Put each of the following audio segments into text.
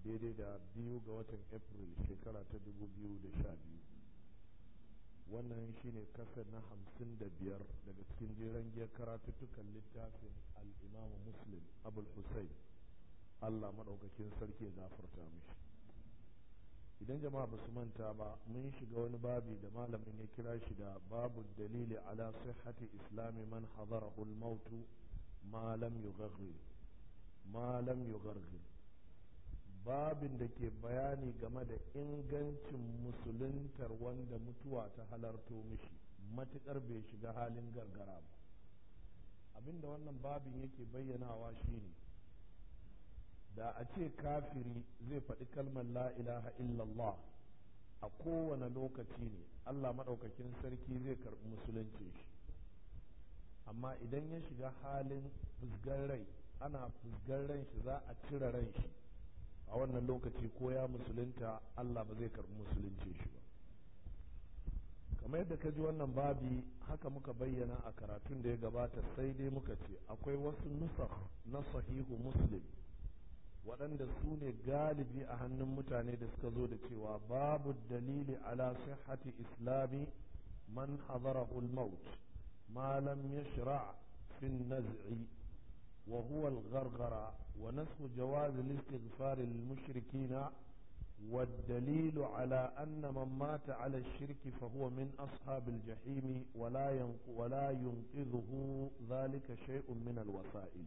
daidai da biyu ga watan april shekara ta dubu biyu da sha biyu wannan shine kasar na hamsin da biyar daga cikin jeren giyar karatuttukan littafin al'imamu muslim abul hussein allah maɗaukakin sarki ya gafarta mishi idan jama'a ba su manta ba mun shiga wani babi da malamin ya kira shi da babu dalili ala sihhati islami man hadarahu al-mautu ma lam yughaghir ma lam yughaghir babin da ke bayani game da ingancin musuluntar wanda mutuwa ta halarto mishi matukar bai shiga halin gargara ba abinda wannan babin yake bayyanawa shine da a ce kafiri zai faɗi kalmar la ilaha illallah a kowane lokaci ne allah maɗaukakin sarki zai karɓi musulunci shi amma idan ya shiga halin fusgar rai ana fusgar ran shi za a cire ran shi a wannan lokaci ko ya musulunta allah ba zai karɓi musulunci shi ba kamar yadda ka ji wannan babi haka muka bayyana a karatun da ya gabata sai dai muka ce akwai wasu nusakh na sahihu muslim waɗanda su ne galibi a hannun mutane da suka zo da cewa babu dalili ala sihhati islami man hadarahu al-maut ma lam yashra' fi an-naz'i wa huwa al-gharghara wa nasxu jawaz al-istighfar lil-mushrikeen والدليل على أن من مات على الشرك فهو من أصحاب الجحيم ولا ولا ينقذه ذلك شيء من الوسائل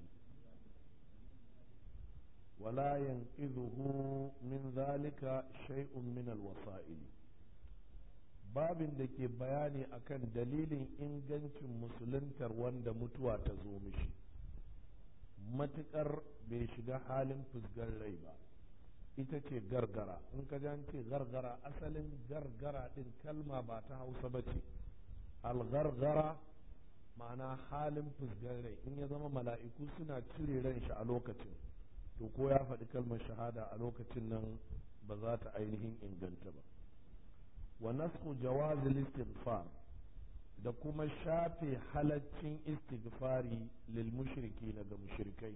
ولا ينقذه من ذلك شيء من الوسائل babin da ke bayani akan dalilin ingancin musuluntar wanda mutuwa ta zo mishi matukar bai shiga halin fusgar rai ba ita ce gargara in ka ce gargara asalin gargara din kalma ba ta hausa ba ce algargara ma'ana halin fusgar rai in ya zama mala'iku suna cire ran shi a lokacin to ko ya faɗi kalmar shahada a lokacin nan ba za ta ainihin inganta ba wa nasku jawazil istighfar da kuma shafe halaccin istighfari lil mushriki na ga mushrikai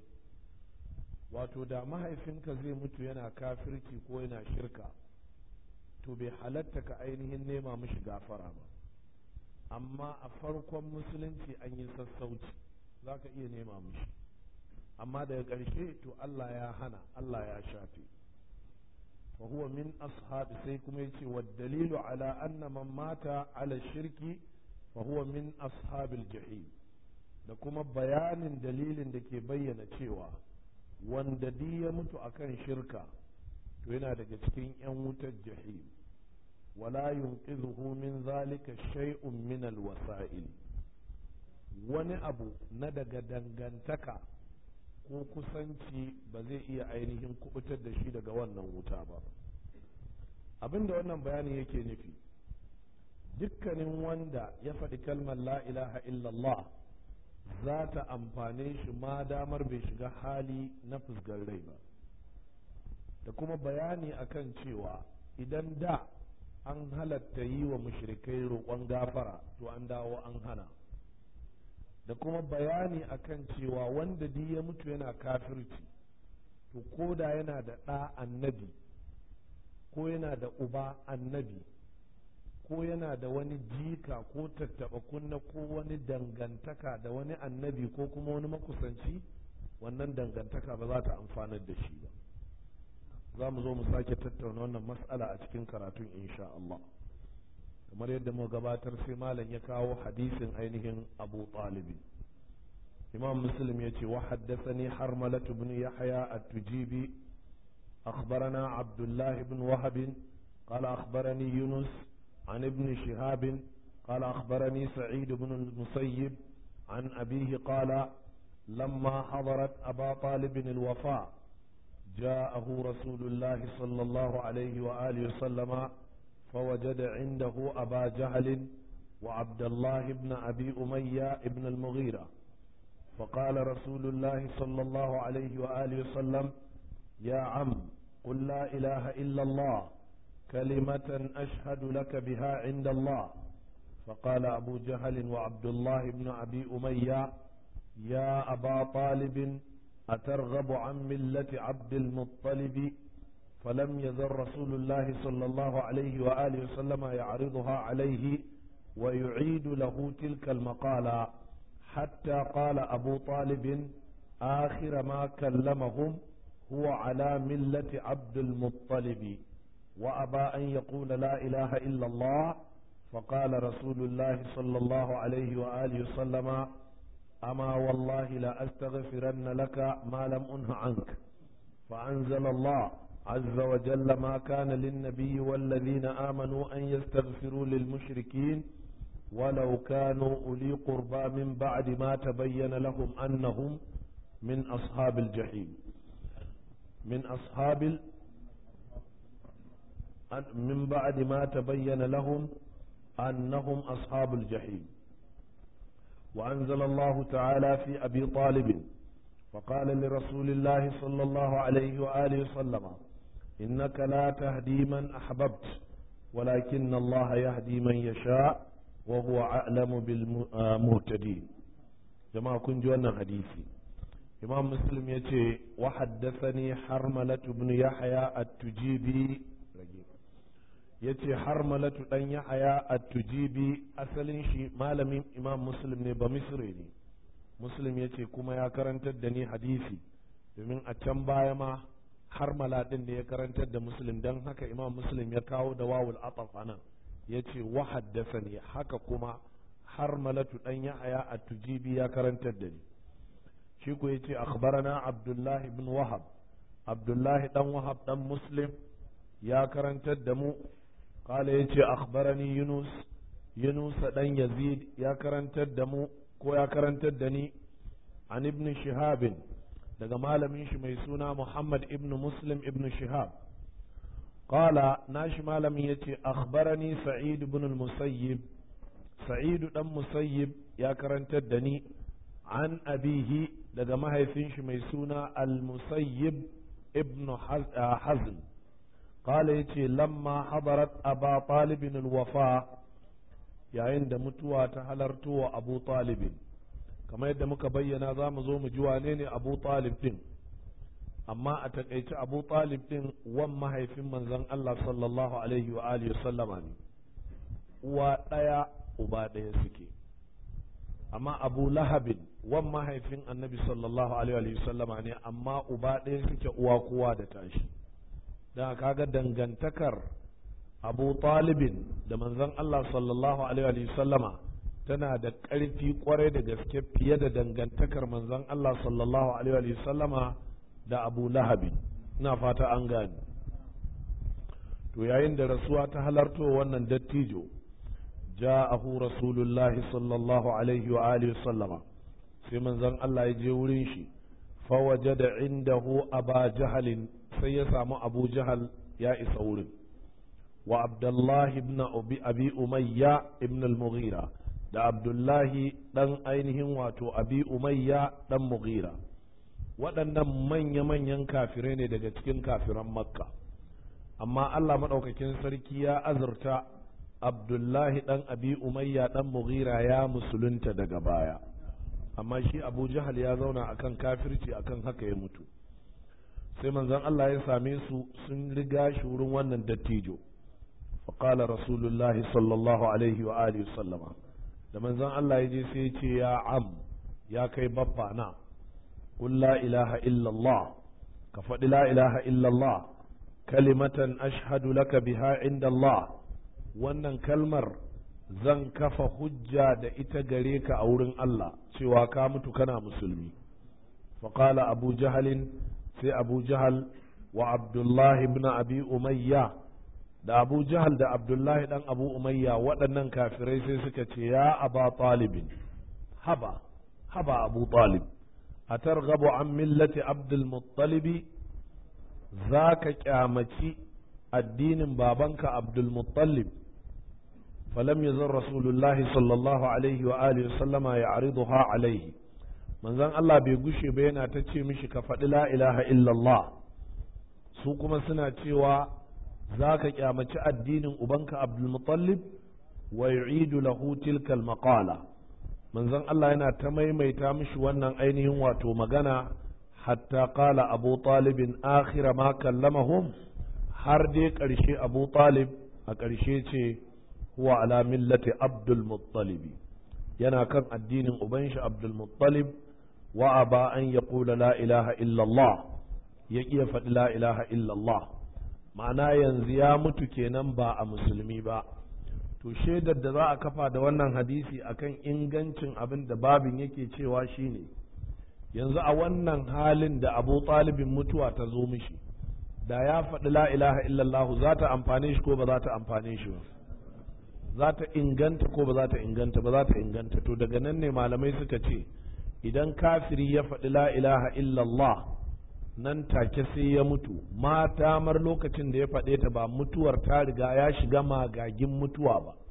wato da mahaifinka zai mutu yana kafirci ko yana shirka to bai halatta ka ainihin nema mishi gafara ba amma a farkon musulunci an yi sassauci za ka iya nema mishi amma daga ƙarshe to Allah ya hana Allah ya shafe fa huwa min ashabi sai kuma yace wa dalilu ala anna man mata ala shirki fa huwa min ashabil jahim da kuma bayanin dalilin da ke bayyana cewa wanda di ya mutu akan shirka to yana daga cikin yan wutar jahim wala yunqidhuhu min zalika shay'un min alwasa'il wani abu na daga dangantaka ko kusanci ba zai iya ainihin kubutar da shi daga wannan wuta ba abinda wannan bayani yake nufi dukkanin wanda ya faɗi kalmar la ilaha illallah za ta amfane shi ma damar bai shiga hali na fusgar rai ba da kuma bayani akan cewa idan da an halatta yi wa mushrikai roƙon gafara to an dawo an hana da kuma bayani akan cewa wanda duk ya mutu yana kafirci to ko da yana da ɗa annabi ko yana da uba annabi ko yana da wani jika ko tattaɓa kunna ko wani dangantaka da wani annabi ko kuma wani makusanci wannan dangantaka ba za ta amfanar da shi ba za mu zo mu sake tattauna wannan mas'ala a cikin karatun insha Allah kamar yadda mu gabatar sai malam ya kawo hadisin ainihin abu talibi imam muslim ya ce wa haddathani harmalat ibn yahya at-tujibi أخبرنا عبد الله بن وهب قال أخبرني يونس عن ابن شهاب قال أخبرني سعيد بن المسيب عن أبيه قال لما حضرت أبا طالب الوفاء جاءه رسول الله صلى الله عليه وآله وسلم فوجد عنده أبا جهل وعبد الله بن أبي أمية بن المغيرة فقال رسول الله صلى الله عليه وآله وسلم يا عم قل لا إله إلا الله كلمة أشهد لك بها عند الله فقال أبو جهل وعبد الله بن أبي أمية يا أبا طالب أترغب عن ملة عبد المطلب فلم يزل رسول الله صلى الله عليه وآله وسلم يعرضها عليه ويعيد له تلك المقالة حتى قال أبو طالب آخر ما كلمهم هو على ملة عبد المطلب وأبى أن يقول لا إله إلا الله فقال رسول الله صلى الله عليه وآله وسلم أما والله لا أستغفرن لك ما لم أنه عنك فأنزل الله عز وجل ما كان للنبي والذين آمنوا أن يستغفروا للمشركين ولو كانوا أولي قربى من بعد ما تبين لهم أنهم من أصحاب الجحيم من أصحاب من بعد ما تبين لهم أنهم أصحاب الجحيم وأنزل الله تعالى في أبي طالب فقال لرسول الله صلى الله عليه وآله وسلم إنك لا تهدي من أحببت ولكن الله يهدي من يشاء وهو أعلم بالمهتدين جماعة كن جوانا حديثي إمام مسلم يتي وحدثني حرملة بن يحيى التجيبي ya ce har malatu ɗan yahaya a tujibi asalin shi malamin imam muslim ne ba misri ne muslim ya ce kuma ya karantar da ni hadisi domin a can baya ma har malaɗin da ya karantar da muslim don haka imam muslim ya kawo da wawul ataf nan ya ce wa haddasa ne haka kuma har malatu ɗan yahaya a tujibi ya karantar da ni shi ko ya ce akhbarana abdullahi ibn wahab abdullahi ɗan wahab ɗan muslim ya karantar da mu قال يجي أخبرني يونس يونس دن يزيد يا كرنت الدمو كو يا كرنت الدني عن ابن شهاب daga malamin shi mai suna Muhammad ibn Muslim ibn Shihab qala nashi malamin yace akhbarani Sa'id ibn al-Musayyib Sa'id dan Musayyib ya karantar da ni an abihi daga mahaifin shi mai suna al-Musayyib ibn Hazm قال يتي لما حضرت أبا طالب الوفاء yayin da mutuwa ta halarto wa abu talibin kamar yadda muka bayyana za mu zo mu ji wane ne abu talib din amma a takaice abu talib din wan mahaifin manzon Allah sallallahu alaihi wa alihi sallama ne uwa ɗaya uba ɗaya suke amma abu lahabin wan mahaifin annabi sallallahu alaihi wa sallama ne amma uba ɗaya suke uwa kowa da tashi da kaga dangantakar abu talibin da manzon Allah sallallahu alaihi sallama tana da ƙarfi kwarai da gaske fiye da dangantakar manzon Allah sallallahu alaihi sallama da abu lahabin ina fata an gane to yayin da rasuwa ta halarto wannan dattijo ja'ahu rasulullahi sallallahu alaihi wa alihi sallama sai manzon Allah ya je wurin shi fa wajada indahu aba jahalin sai ya samu abu jahal ya isa wurin wa abdullahi ibn abi umayya ibn al-mughira da abdullahi dan ainihin wato abi umayya dan mughira waɗannan manya-manyan kafirai ne daga cikin kafiran makka amma allah maɗaukakin sarki ya azurta abdullahi dan abi umayya dan mughira ya musulunta daga baya amma shi abu jahal ya zauna akan kafirci akan haka ya mutu sai manzon Allah ya same su sun riga shi wurin wannan dattijo faƙala rasulullah sallallahu alaihi wa alihi sallama da manzon Allah ya je sai ya ce ya am ya kai babba na qul la ilaha illallah ka faɗi la ilaha illallah kalimatan ashhadu laka biha inda Allah wannan kalmar zan kafa hujja da ita gare ka a wurin Allah cewa ka mutu kana musulmi faƙala abu jahalin sai abu jahal wa abdullahi ibn abi umayya da abu jahal da abdullahi dan abu umayya waɗannan kafirai sai suka ce ya aba talibin haba haba abu talib a targabu an millati abdul muttalibi za ka kyamaci addinin babanka abdul muttalib فلم يزل رسول الله صلى الله عليه وآله وسلم يعرضها عليه manzon Allah bai gushe ba yana ta ce mishi ka faɗi la ilaha illallah su kuma suna cewa za ka kyamaci addinin ubanka abdulmutallib wa yu'idu lahu tilka maqala manzon Allah yana ta maimaita mishi wannan ainihin wato magana hatta qala abu talibin akhira ma kallamahum har dai ƙarshe abu talib a ƙarshe ce huwa ala millati abdul muttalibi yana kan addinin uban shi abdul muttalib wa aba an ya kula la ilaha illallah ya ƙiya faɗi la ilaha illallah ma'ana yanzu ya mutu kenan ba a musulmi ba to shaidar da za a kafa da wannan hadisi akan ingancin abin da babin yake cewa shine yanzu a wannan halin da abu talibin mutuwa ta zo mishi da ya faɗi la ilaha illallah za ta amfane shi ko ba za ta amfane shi ba za ta inganta ko ba za ta inganta ba za ta inganta to daga nan ne malamai suka ce idan kafiri ya faɗi la ilaha illallah nan take sai ya mutu ma damar lokacin da ya faɗe ta ba mutuwar ta riga ya shiga magagin mutuwa ba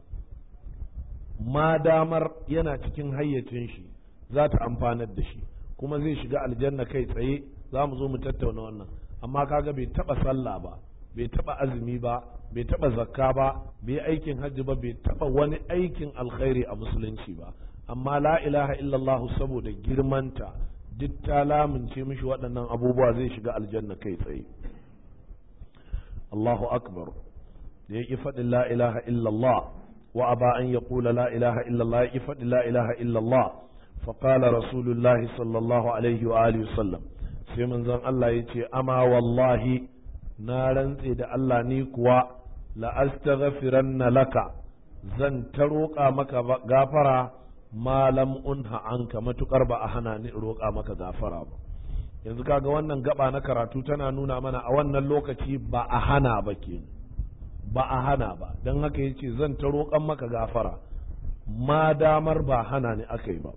ma damar yana cikin hayyacin shi za ta amfanar da shi kuma zai shiga aljanna kai tsaye za mu zo mu tattauna wannan amma kaga bai taba sallah ba bai taba azumi ba bai taba zakka ba bai aikin hajji ba bai taba wani aikin alkhairi a musulunci ba amma la ilaha illallah saboda girmanta duk ta lamince mishi waɗannan abubuwa zai shiga aljanna kai tsaye Allahu akbar da ya ƙi faɗin la ilaha illallah wa aba an ya ƙula la ilaha illallah ya ƙi faɗin la ilaha illallah فقال رسول الله صلى الله عليه وآله وسلم sai manzon Allah ya ce ama wallahi na rantse da Allah ni kuwa la astaghfiranna laka zan ta roƙa maka gafara malam unha anka matukar ba a hana ni roƙa maka gafara ba yanzu kaga wannan gaba na karatu tana nuna mana a wannan lokaci ba a hana ba ke ba a hana ba don haka yace zan ta roƙan maka gafara ma damar ba hana ni aka yi ba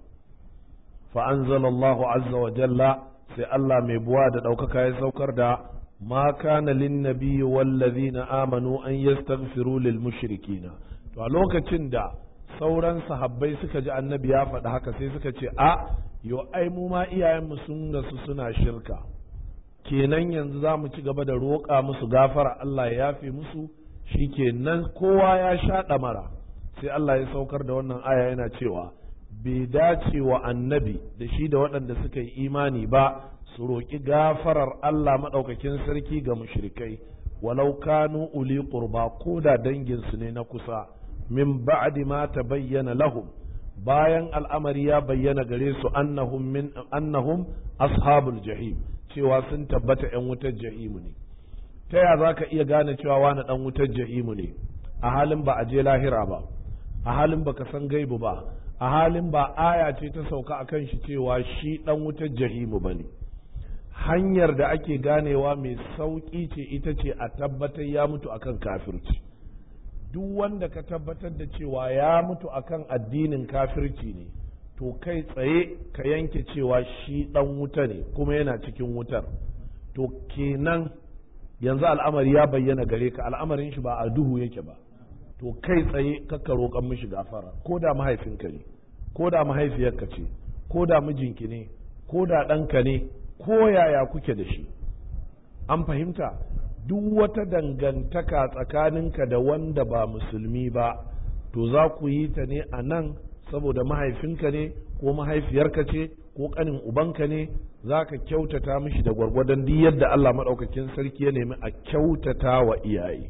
فأنزل الله عز وجل sai Allah mai buwa da ɗaukaka ya saukar da ma kana lin nabiyyi wallazina amanu an yastaghfiru lil mushrikina to a lokacin da sauran sahabbai suka ji annabi ya faɗi haka sai suka ce a yo ai mu ma iyayenmu sun rasu suna shirka kenan yanzu za mu ci gaba da roƙa musu gafara Allah ya yafe musu shikenan kowa ya sha ɗamara sai Allah ya saukar da wannan aya yana cewa bai dace wa annabi da shi da waɗanda suka yi imani ba su roƙi gafarar Allah maɗaukakin sarki ga mushrikai walau kanu uli qurba ko da danginsu ne na kusa min ba'di ma bayyana lahum bayan al'amari ya bayyana gare su annahum min annahum ashabul jahim cewa sun tabbata ‘yan wutar jahimu ne ta ya za ka iya gane cewa wani ɗan wutar jahimu ne a halin ba a je lahira ba a halin ba ka san gaibu ba a halin ba aya ce ta sauka a kan shi cewa shi ɗan wutar jahimu ba ne hanyar da ake ganewa mai sauƙi ce ita ce a tabbatar ya mutu akan kafirci duk wanda ka tabbatar da cewa ya mutu akan addinin kafirci ne to kai tsaye ka yanke cewa shi ɗan wuta ne kuma yana cikin wutar to kenan yanzu al'amari ya bayyana gare ka al'amarin shi ba a duhu yake ba to kai tsaye kakka roƙon mishi gafara ko da mahaifinka ne ko da mahaifiyarka ce ko da mijinki ne ko da ɗanka ne ko yaya kuke da shi an fahimta duk wata dangantaka tsakaninka da wanda ba musulmi ba to za ku yi ta ne a nan saboda mahaifinka ne ko mahaifiyarka ce ko ƙanin ubanka ne za ka kyautata mishi da gwargwadon duk yadda Allah maɗaukakin sarki ya nemi a kyautata wa iyaye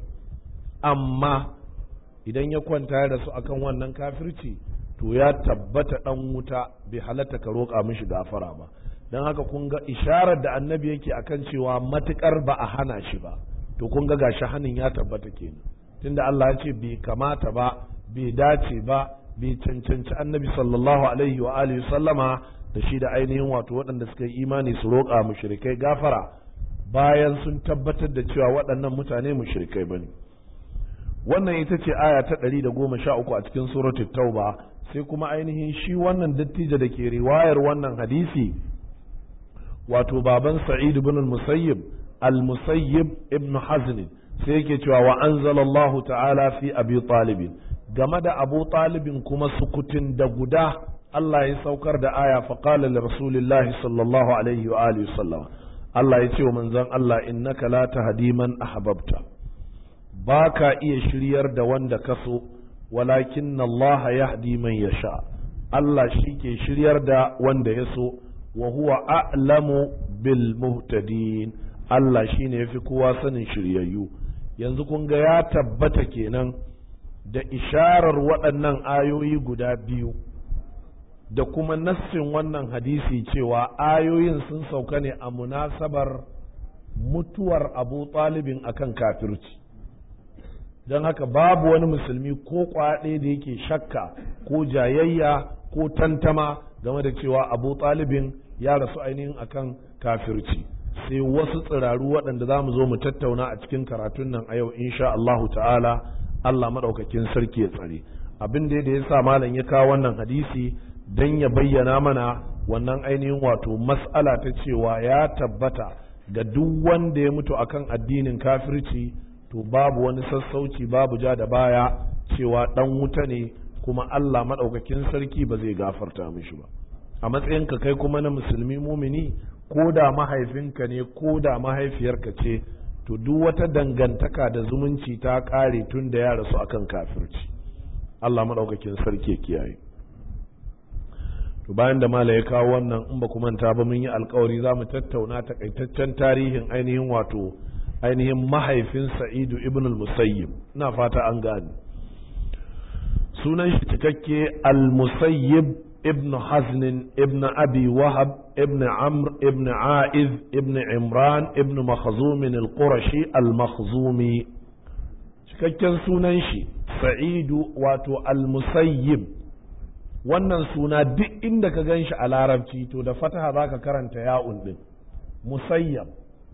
amma idan ya kwanta da su akan wannan kafirci to ya tabbata ɗan wuta bai halatta ka roƙa mishi gafara ba don haka kun ga isharar da annabi yake akan cewa matukar ba a hana shi ba to kun ga gashi hanin ya tabbata kenan tunda Allah ya ce bai kamata ba bai dace ba bai cancanci annabi sallallahu alaihi wa alihi sallama da shi da ainihin wato waɗanda suka yi imani su roƙa mushrikai gafara bayan sun tabbatar da cewa waɗannan mutane mushrikai bane wannan ita ce aya ta ɗari da goma sha uku a cikin suratul tauba sai kuma ainihin shi wannan dattijo da ke riwayar wannan hadisi wato baban sa'id ibn al-musayyib al-musayyib ibn hazn sai yake cewa wa anzalallahu ta'ala fi abi talib game da abu talibin kuma sukutin da guda Allah ya saukar da aya fa qala li rasulillahi sallallahu alaihi wa alihi sallam Allah ya ce wa manzon Allah innaka la tahdi man ahbabta baka iya shiryar da wanda ka so walakin Allah yahdi man yasha Allah shi ke shiryar da wanda ya so wa huwa a'lamu bil muhtadin Allah shine yafi kowa sanin shiryayyu yanzu kun ga ya tabbata kenan da isharar waɗannan ayoyi guda biyu da kuma nassin wannan hadisi cewa ayoyin sun sauka ne a munasabar mutuwar abu talibin akan kafirci don haka babu wani musulmi ko kwaɗe da yake shakka ko jayayya ko tantama game da cewa abu talibin ya rasu ainihin akan kafirci sai wasu tsiraru waɗanda za mu zo mu tattauna a cikin karatun nan a yau insha Allahu ta'ala Allah maɗaukakin sarki ya tsare abin da ya sa malam ya kawo wannan hadisi don ya bayyana mana wannan ainihin wato mas'ala ta cewa ya tabbata ga duk wanda ya mutu akan addinin kafirci to babu wani sassauci babu ja da baya cewa ɗan wuta ne kuma Allah maɗaukakin sarki ba zai gafarta mishi ba a matsayinka kai kuma na musulmi mumini ko da mahaifinka ne ko da mahaifiyarka ce to duk wata dangantaka da zumunci ta ƙare tun da ya rasu akan kafirci Allah maɗaukakin sarki kiyaye to bayan da mala ya kawo wannan in ba ku manta ba mun yi alkawari za mu tattauna takaitaccen tarihin ainihin wato ainihin mahaifin sa'idu ibn al-musayyib ina fata an gane sunan shi cikakke al-musayyib ibn haznin ibn abi wahab ibn amr ibn aiz ibn imran ibn makhzumin al-qurashi al-makhzumi cikakken sunan shi sa'idu wato al-musayyib wannan suna duk inda ka gan shi a larabci to da fataha za ka karanta ya'un din musayyab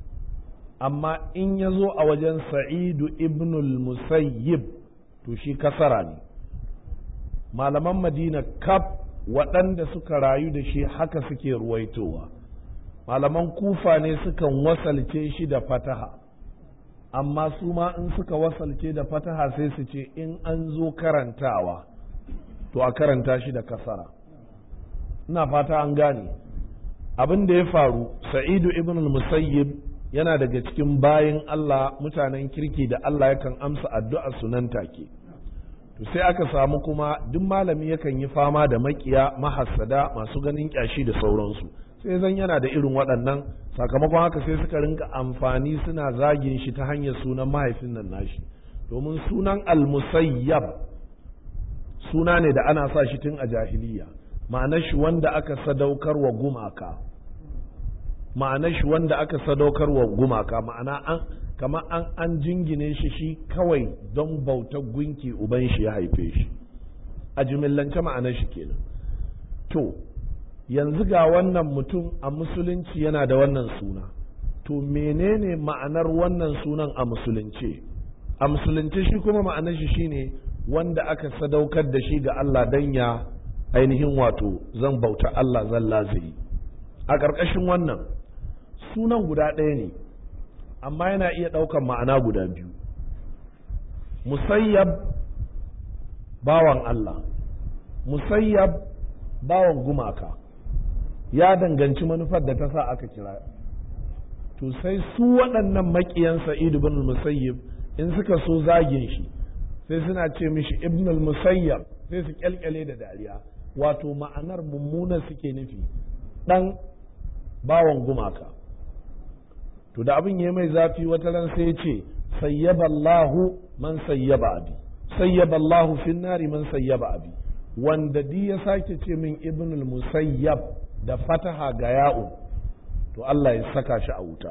amma in ya zo a wajen sa'idu ibnul musayyib to shi kasara ne malaman madina kaf waɗanda suka rayu da shi haka suke ruwaitowa malaman kufa ne sukan wasalce shi da fataha amma su ma in suka wasalce da fataha sai su ce in an zo karantawa to a karanta shi da kasara ina fata an gane abin da ya faru sa'idu ibn musayyib yana daga cikin bayin Allah mutanen kirki da Allah yakan amsa addu'a su nan take to sai aka samu kuma duk malami yakan yi fama da makiya mahassada masu ganin kyashi da sauransu sai zan yana da irin waɗannan sakamakon haka sai suka rinka amfani suna zagin shi ta hanyar sunan mahaifin nan nashi domin sunan al-musayyab suna ne da ana sa shi tun a jahiliya ma'anar shi wanda aka sadaukar wa gumaka ma'anar shi wanda aka sadaukar wa gumaka ma'ana an kamar an an jingine shi shi kawai don bautar gunki uban shi ya haife shi a jimillance ma'anar shi kenan to yanzu ga wannan mutum a musulunci yana da wannan suna to menene ma'anar wannan sunan a musulunce a musulunce shi kuma ma'anar shi shine wanda aka sadaukar da shi ga Allah dan ya ainihin wato zan bauta Allah zan lazayi a ƙarƙashin wannan sunan guda ɗaya ne amma yana iya ɗaukan ma'ana guda biyu musayyab bawan Allah musayyab bawan gumaka ya danganci manufar da ta sa aka kira to sai su waɗannan maƙiyan sa'idu bin musayyib in suka so zagin shi sai suna ce mishi ibnul musayyab sai su kyalkyale da dariya wato ma'anar mummuna suke nufi ɗan bawan gumaka to da abin ya mai zafi wata ran sai ya ce sayyaballahu man sayyaba abi sayyaballahu fin nari man sayyaba abi wanda di ya sake ce min ibnul musayyab da fataha ga ya'u to Allah ya saka shi a wuta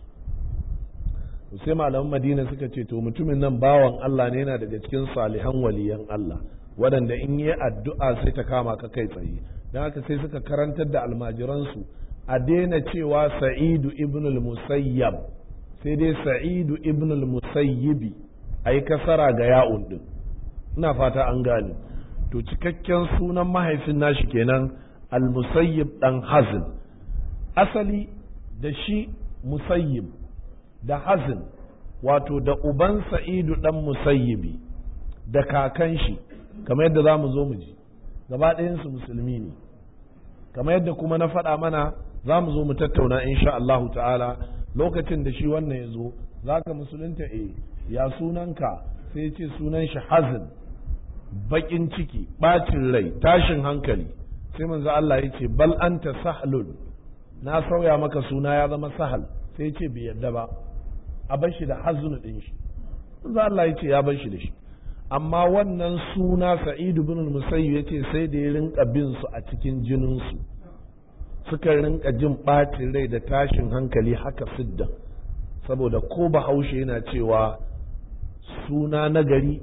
sai malaman madina suka ce to mutumin nan bawan Allah ne yana daga cikin salihan waliyan Allah waɗanda in yi addu'a sai ta kama ka kai tsaye don haka sai suka karantar da almajiransu a daina cewa sa'idu ibn al-musayyab sai dai sa'idu ibn al-musayyibi a yi kasara ga ya'un din ina fata an gane to cikakken sunan mahaifin nashi kenan al-musayyib dan hazin asali da shi musayyib da hazin wato da uban sa'idu dan musayyibi da kakan shi kamar yadda za mu zo mu ji gaba ɗayansu musulmi ne kamar yadda kuma na faɗa mana za mu zo mu tattauna insha Allahu ta'ala lokacin da shi wannan ya zo za ka musulunta e ya sunanka sai ya ce sunan shi hazin baƙin ciki ɓacin rai tashin hankali sai manzo Allah ya ce bal anta sahlun na sauya maka suna ya zama sahal sai ya ce bai yadda ba a bar shi da hazunu ɗin shi manzo Allah ya ce ya bar shi da shi amma wannan suna sa'idu bin musayyib yace sai da ya rinka bin su a cikin jinin su suka rinka jin ɓacin rai da tashin hankali haka siddan saboda ko bahaushe yana cewa suna nagari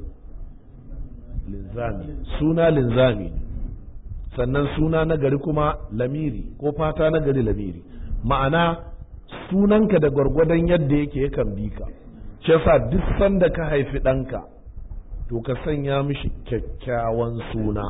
linzami suna linzami sannan suna nagari kuma lamiri ko fata nagari lamiri ma'ana sunanka da gwargwadon yadda yake yakan bi ka shi yasa duk sanda ka haifi ɗanka to ka sanya mishi kyakkyawan suna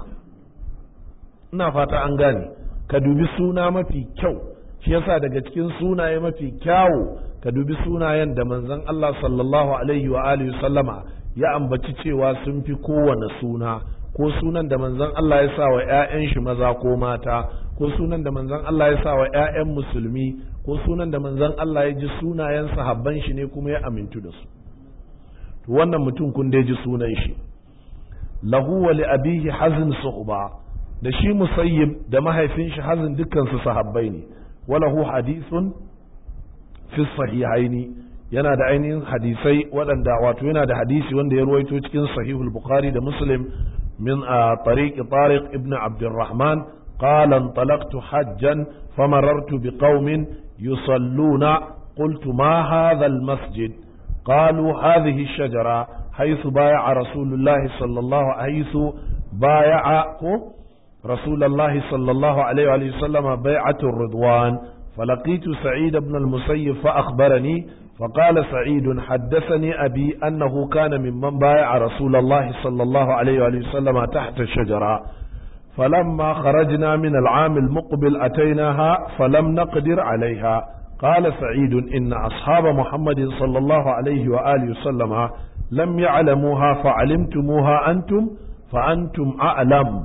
ina fata an gane ka dubi suna mafi kyau shi yasa daga cikin sunaye mafi kyawu ka dubi sunayen da manzon Allah sallallahu alaihi wa alihi sallama ya ambaci cewa sun fi kowane suna ko sunan da manzon Allah ya sa wa 'ya'yan shi maza ko mata ko sunan da manzon Allah ya sa wa 'ya'yan musulmi ko sunan da manzon Allah ya ji sunayen sahabban shi ne kuma ya amintu da su to wannan mutum kun dai ji sunan shi lahu wa li abihi hazn suhba da shi musayyib da mahaifin shi hazin dukkan su sahabbai ne walahu hadithun fi sahihaini yana da ainihin hadisai waɗanda wato yana da hadisi wanda ya ruwaito cikin sahihul bukhari da muslim min a tariq tariq ibn abdurrahman qala انطلقت حجا فمررت بقوم يصلون قلت ما هذا المسجد قالوا هذه الشجرة حيث بايع رسول الله صلى الله حيث بايع رسول الله صلى الله عليه وآله وسلم بيعة الرضوان فلقيت سعيد بن المسيب فأخبرني فقال سعيد حدثني أبي أنه كان ممن بايع رسول الله صلى الله عليه وآله وسلم تحت الشجرة فلما خرجنا من العام المقبل أتيناها فلم نقدر عليها قال سعيد إن أصحاب محمد صلى الله عليه وآله وسلم لم يعلموها فعلمتموها أنتم فأنتم أعلم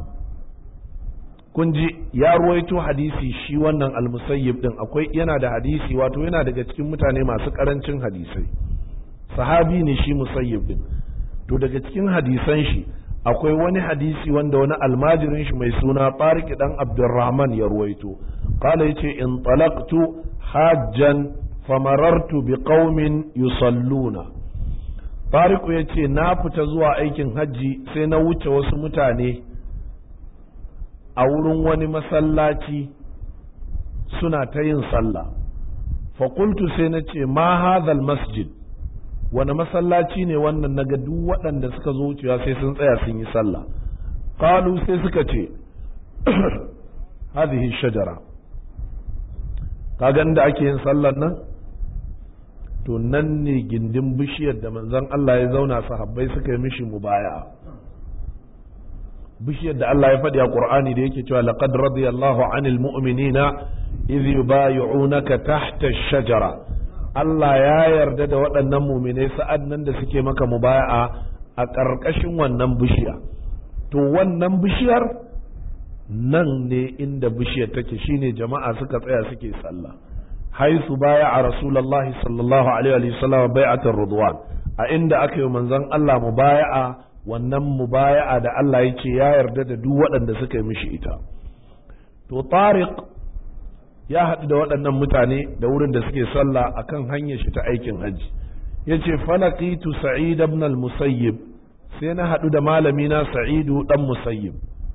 kun ji ya ruwaito hadisi shi wannan almusayyib din akwai yana da hadisi wato yana daga cikin mutane masu karancin hadisai sahabi ne shi musayyib din to daga cikin hadisan shi akwai wani hadisi wanda wani almajirin shi mai suna Tariq dan Abdurrahman ya ruwaito qala yace in talaqtu hajjan famarartu biqaumin yusalluna Tariq yace na fita zuwa aikin hajji sai na wuce wasu mutane a wurin wani masallaci suna ta yin sallah faƙultu sai na ce ma hadhal masjid wani masallaci ne wannan na ga duk waɗanda suka zo wucewa sai sun tsaya sun yi sallah qalu sai suka ce hadhihi shajara kaga da ake yin sallar nan to nan ne gindin bishiyar da manzon Allah ya zauna sahabbai suka yi mishi mubaya'a bishiyar da Allah ya faɗi a Qur'ani da yake cewa laqad radiyallahu 'anil mu'minina idh yubayyi'unaka tahta ash-shajara Allah ya yarda da waɗannan mu'minai sa'ad nan da suke maka mubaya'a a ƙarƙashin wannan bishiya to wannan bishiyar nan ne inda bishiyar take shine jama'a suka tsaya suke sallah haisu baya a rasulullahi sallallahu alaihi wa sallam bai'atar ridwan a inda aka yi manzon Allah mubaya'a wannan mubaya'a da Allah ya ce ya yarda da duk waɗanda suka yi mishi ita to tariq ya haɗu da waɗannan mutane da wurin da suke sallah akan hanyar shi ta aikin hajji yace falaqitu sa'id ibn al-musayyib sai na haɗu da malami na sa'idu dan musayyib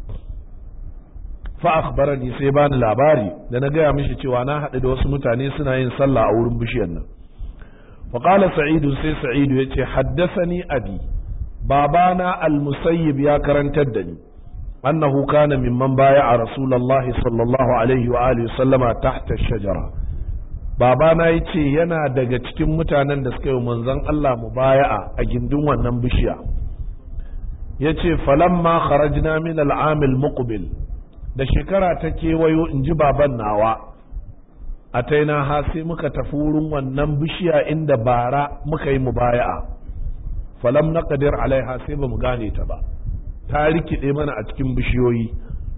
fa akhbarani sai bani labari da na gaya mishi cewa na haɗu da wasu mutane suna yin sallah a wurin bishiyar nan fa qala sa'idu sai sa'idu yace haddathani abi babana al-musayyib ya karantar da ni annahu kana mimman baya'a rasulullahi sallallahu alaihi wa alihi sallama tahta shajara babana yace yana daga cikin mutanen da suka yi manzon Allah mubaya'a a gindin wannan bishiya yace falamma kharajna min al-am al-muqbil da shekara ta kewayo in ji baban nawa a taina ha sai muka tafi wurin wannan bishiya inda bara muka yi mubaya'a falam na qadir alaiha sai ba mu gane ta ba ta rikide mana a cikin bishiyoyi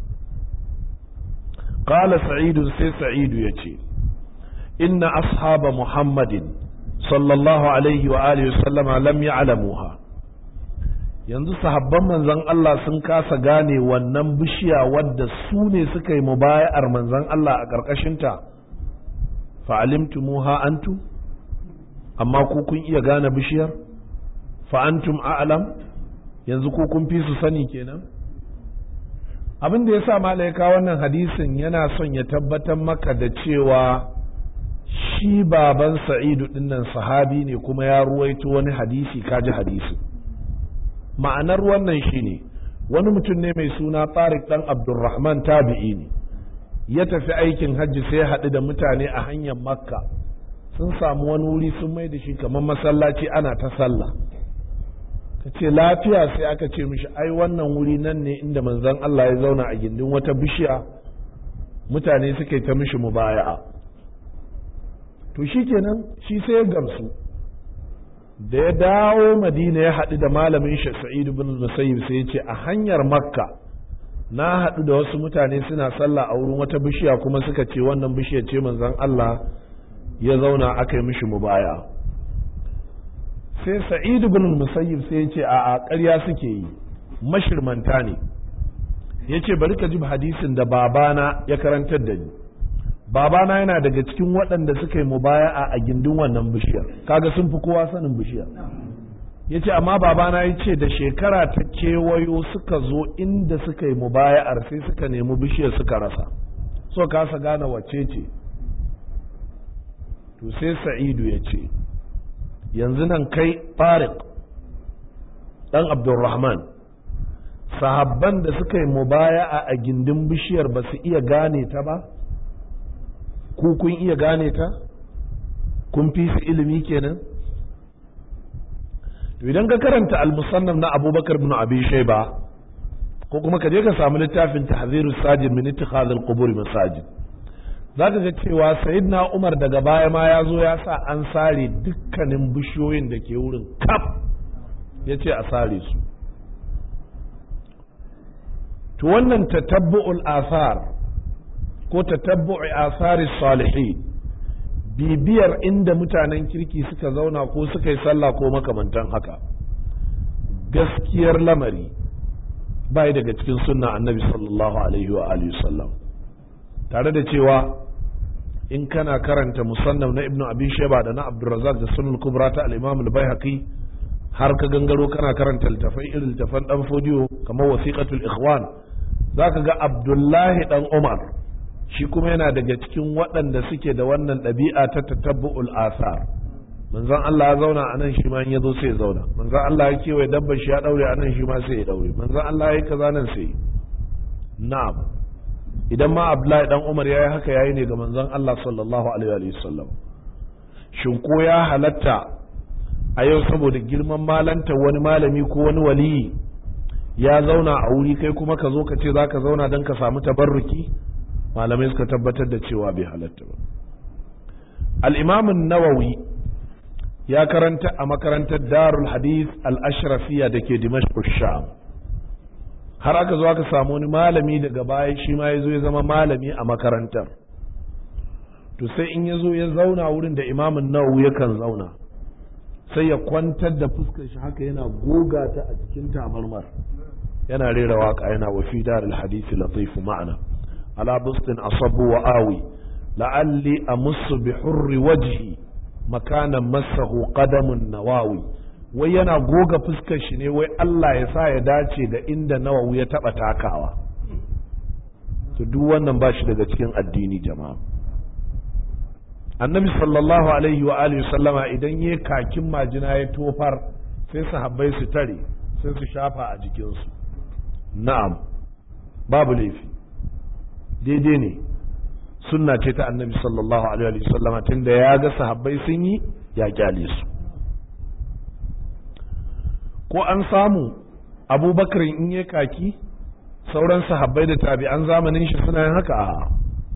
qala sa'idu sai sa'idu yace inna ashaba muhammadin sallallahu alaihi wa alihi sallama lam ya'lamuha yanzu sahabban manzon Allah sun kasa gane wannan bishiya wadda su ne suka yi mubaya'ar manzon Allah a ƙarƙashinta fa'alimtumuha antum amma ku kun iya gane bishiyar fa antum a'lam yanzu ko kun fi su sani kenan abin da ya sa malaika wannan hadisin yana son ya tabbatar maka da cewa shi baban sa'idu dinnan sahabi ne kuma ya ruwaito wani hadisi kaji hadisi ma'anar wannan shine wani mutum ne mai suna tariq dan abdurrahman tabi'i ne ya tafi aikin hajji sai ya haɗu da mutane a hanyar makka sun samu wani wuri sun mai da shi kamar masallaci ana ta sallah ka ce lafiya sai aka ce mishi ai wannan wuri nan ne inda manzon Allah ya zauna a gindin wata bishiya mutane suka yi ta mishi mubaya'a to shi kenan shi sai ya gamsu da ya dawo madina ya haɗu da malamin shi sa'id bin musayyib sai ya ce a hanyar makka na haɗu da wasu mutane suna sallah a wurin wata bishiya kuma suka ce wannan bishiya ce manzon Allah ya zauna aka yi mishi mubaya sai sa'id bin musayyib sai ya ce a ƙarya suke yi mashirmanta ne ya ce bari ka ji hadisin da babana ya karantar da ni babana yana daga cikin waɗanda suka yi mubaya'a a gindin wannan bishiyar kaga sun fi kowa sanin bishiyar ya ce amma babana ya ce da shekara ta kewayo suka zo inda suka yi mubaya'ar sai suka nemi bishiyar suka rasa so kasa gane wacce ce to sai sa'idu ya ce yanzu nan kai farik ɗan abdulrahman sahabban da suka yi mubaya'a a gindin bishiyar ba su iya gane ta ba ku kun iya gane ta kun fi su ilimi kenan to idan ka karanta al-musannaf na abubakar bin abi shayba ko kuma ka je ka samu littafin tahziru sajid min ittikhadh al-qubur masajid zaka ga cewa sayyidina umar daga baya ma ya zo ya sa an sare dukkanin bishiyoyin da ke wurin kaf ya ce a sare su to wannan tatabbu'ul athar ko tatabbu'i asari salihi bibiyar inda mutanen kirki suka zauna ko suka yi sallah ko makamantan haka gaskiyar lamari bai daga cikin sunna annabi sallallahu alaihi wa alihi sallam tare da cewa in kana karanta musannaf na ibnu abi shayba da na abdurrazzaq da sunan kubra ta al-imam al-baihaqi har ka gangaro kana karanta littafai irin littafan dan fodiyo kamar wasiqatul ikhwan zaka ga abdullahi dan umar shi kuma yana daga cikin waɗanda suke da wannan ɗabi'a ta tatabbu'ul asar manzon Allah ya zauna a nan shi ma in ya zo sai ya zauna manzon Allah ya kewaye dabbar shi ya daure a nan shi ma sai ya daure manzon Allah ya yi kaza nan sai na'am idan ma Abdullahi dan Umar yayi haka yayi ne ga manzon Allah sallallahu alaihi wa sallam shin ko ya halatta a yau saboda girman malanta wani malami ko wani waliyi ya zauna a wuri kai kuma ka zo ka ce za ka zauna don ka samu tabarruki malamai suka tabbatar da cewa bai halatta ba al'imamin nawawi ya karanta a makarantar darul hadith al-ashrafiya da ke dimashq sham har aka zo aka samu wani malami daga baya shi ma ya zo ya zama malami a makarantar to sai in ya zo ya zauna wurin da imamin nawawi yakan zauna sai ya kwantar da fuskar shi haka yana goga ta a cikin tabarmar yana rera waka yana wa fi darul hadith latifu ma'ana على بسط أصب وآوي لعلي أمس بحر وجهي مكانا مسه قدم النواوي wai yana goga fuskar shi ne wai Allah ya sa ya dace da inda nawawi ya taba takawa to duk wannan ba shi daga cikin addini jama'a annabi sallallahu alaihi wa alihi sallama idan ya kakin majina ya tofar sai sahabbai su tare sai su shafa a jikinsu na'am babu laifi daidai ne sunna ce ta annabi sallallahu alaihi wa sallama tunda ya ga sahabbai sun yi ya kyale su ko an samu abubakar in yi kaki sauran sahabbai da tabi'an zamanin shi suna yin haka a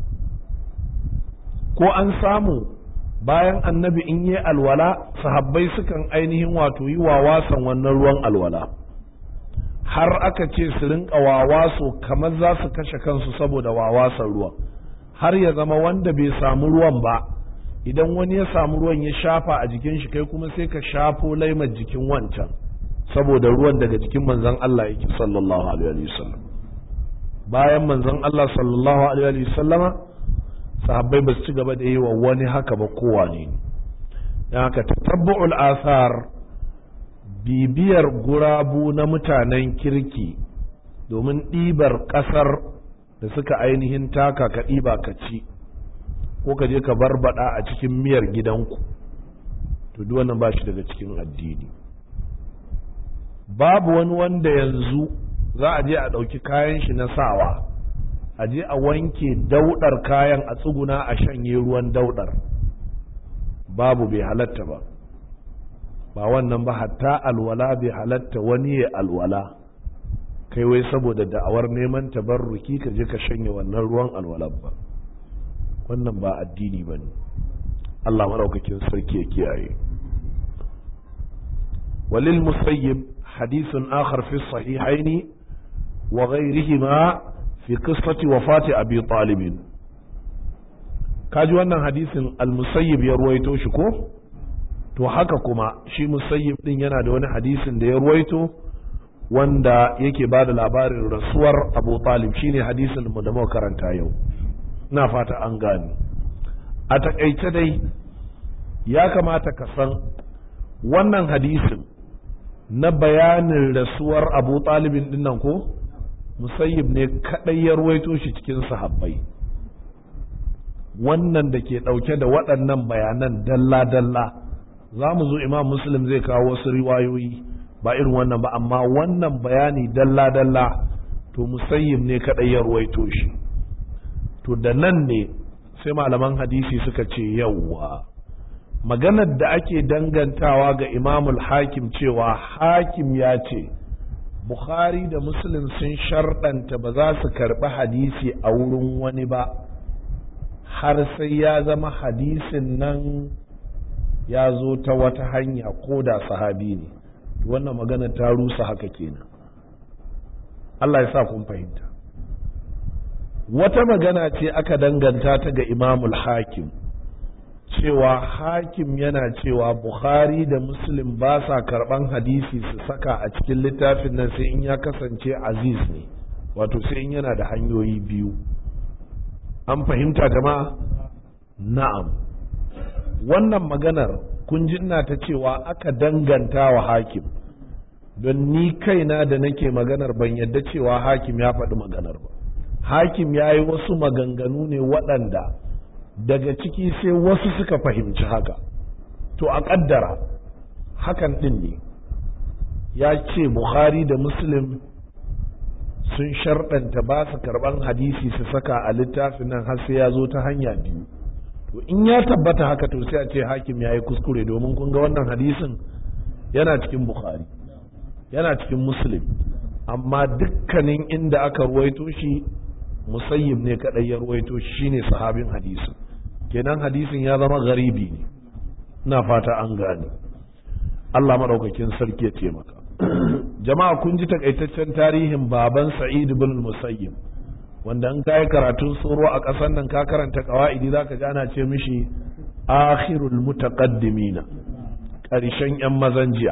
ko an samu bayan annabi in yi alwala sahabbai sukan ainihin wato yi wa wasan wannan ruwan alwala har aka ce su rinka wawaso kamar za su kashe kansu saboda wawasan ruwan har ya zama wanda bai samu ruwan ba idan wani ya samu ruwan ya shafa a jikin shi kai kuma sai ka shafo laimar jikin wancan saboda ruwan daga jikin manzon Allah yake sallallahu alaihi wa sallam bayan manzon Allah sallallahu alaihi wa sallama sahabbai ba su ci gaba da yi wa wani haka ba kowa ne dan haka tatabbu'ul asar bibiyar gurabu na mutanen kirki domin ɗibar ƙasar da suka ainihin taka ka ɗiba ka ci ko ka je ka barbada a cikin miyar gidanku to duk wannan ba shi daga cikin addini babu wani wanda yanzu za a je a ɗauki kayan shi na sawa a je a wanke daudar kayan a tsuguna a shanye ruwan daudar babu bai halatta ba ba wannan ba hatta alwala bai halatta wani ya alwala kai wai saboda da'awar neman tabarruki ka je ka shanye wannan ruwan alwalar ba wannan ba addini ba ne Allah maɗaukakin sarki ya kiyaye walil musayyib hadithun akhar fi sahihaini wa ghayrihima fi qissati wafati abi talib kaji wannan hadisin al-musayyib ya ruwaito shi ko to haka kuma shi musayyib din yana da wani hadisin da ya ruwaito wanda yake ba da labarin rasuwar abu talib shine hadisin mu da muka karanta yau na fata an gane a takaice dai ya kamata ka san wannan hadisin na bayanin rasuwar abu talibin dinnan ko musayyib ne kadai ya ruwaito shi cikin sahabbai wannan da ke dauke da waɗannan bayanan dalla-dalla za mu zo imam muslim zai kawo wasu riwayoyi ba irin wannan ba amma wannan bayani dalla-dalla to musayyib ne kadai ya ruwaito shi to da nan ne sai malaman hadisi suka ce yawwa maganar da ake dangantawa ga imamul hakim cewa hakim ya ce bukhari da muslim sun sharɗanta ba za su karɓi hadisi a wurin wani ba har sai ya zama hadisin nan ya zo ta wata hanya ko da sahabi ne wannan magana ta rusa haka kenan Allah ya sa kun fahimta wata magana ce aka danganta ta ga imamul hakim cewa hakim yana cewa bukhari da muslim ba sa karban hadisi su saka a cikin littafin nan sai in ya kasance aziz ne wato sai in yana da hanyoyi biyu an fahimta jama'a na'am wannan maganar kun ji ina ta cewa aka danganta wa hakim don ni kaina da nake maganar ban yadda cewa hakim ya faɗi maganar ba hakim ya yi wasu maganganu ne waɗanda daga ciki sai wasu suka fahimci haka to a ƙaddara hakan ɗin ne ya ce bukhari da muslim sun sharɗanta ba su karɓan hadisi su saka a littafin nan har sai ya zo ta hanya biyu to in ya tabbata haka to sai a ce hakim ya yi kuskure domin kun ga wannan hadisin yana cikin bukhari yana cikin muslim amma dukkanin inda aka ruwaito shi musayyib ne kadai ya ruwaito shi shine sahabin hadisin kenan hadisin ya zama garibi ne ina fata an gane Allah madaukakin sarki ya taimaka jama'a kun ji takaitaccen tarihin baban sa'id ibn musayyib wanda in kai karatun tsoro a ƙasar nan ka karanta qawaidi zaka ji ana ce mishi akhirul mutaqaddimina ƙarshen yan mazan jiya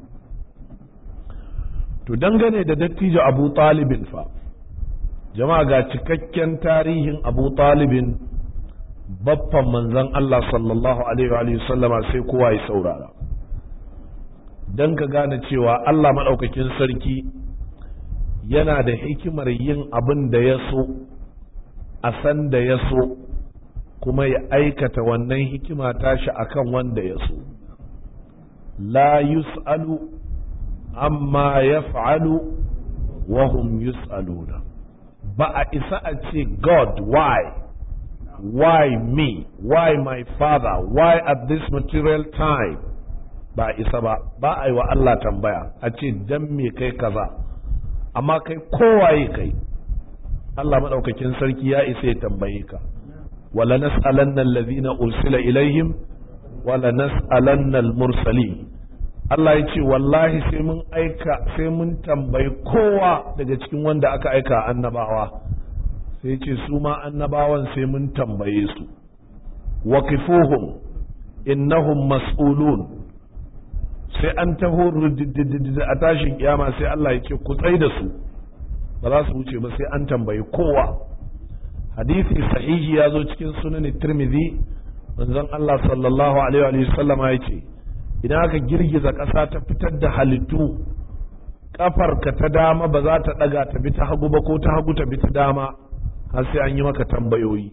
to dangane da dattijo abu talibin fa jama'a ga cikakken tarihin abu talibin baffan manzon Allah sallallahu alaihi wa sallama sai kowa ya saurara don ka gane cewa Allah maɗaukakin sarki yana da hikimar yin abin da ya so a san da ya so kuma ya aikata wannan hikima tashi akan wanda ya so la yus'alu amma yaf'alu wa hum yus'aluna ba a isa a ce God why why me why my father why at this material time ba a isa ba ba a yi wa Allah tambaya a ce dan me kai kaza amma kai kowaye kai Allah maɗaukakin sarki ya isa ya tambaye ka wala nas'alanna allazina ursila ilaihim wala nas'alanna al-mursalin Allah ya ce wallahi sai mun aika sai mun tambayi kowa daga cikin wanda aka aika annabawa sai ce su ma annabawan sai mun tambaye su waqifuhum innahum mas'ulun sai an taho a tashin kiyama sai Allah ya ce ku tsai da su ba za su wuce ba sai an tambayi kowa hadisi sahihi ya zo cikin sunan tirmidhi manzon Allah sallallahu alaihi wa sallama ya ce idan aka girgiza ƙasa ta fitar da halittu ƙafarka ta dama ba za ta ɗaga ta bi ta hagu ba ko ta hagu ta bi ta dama har sai an yi maka tambayoyi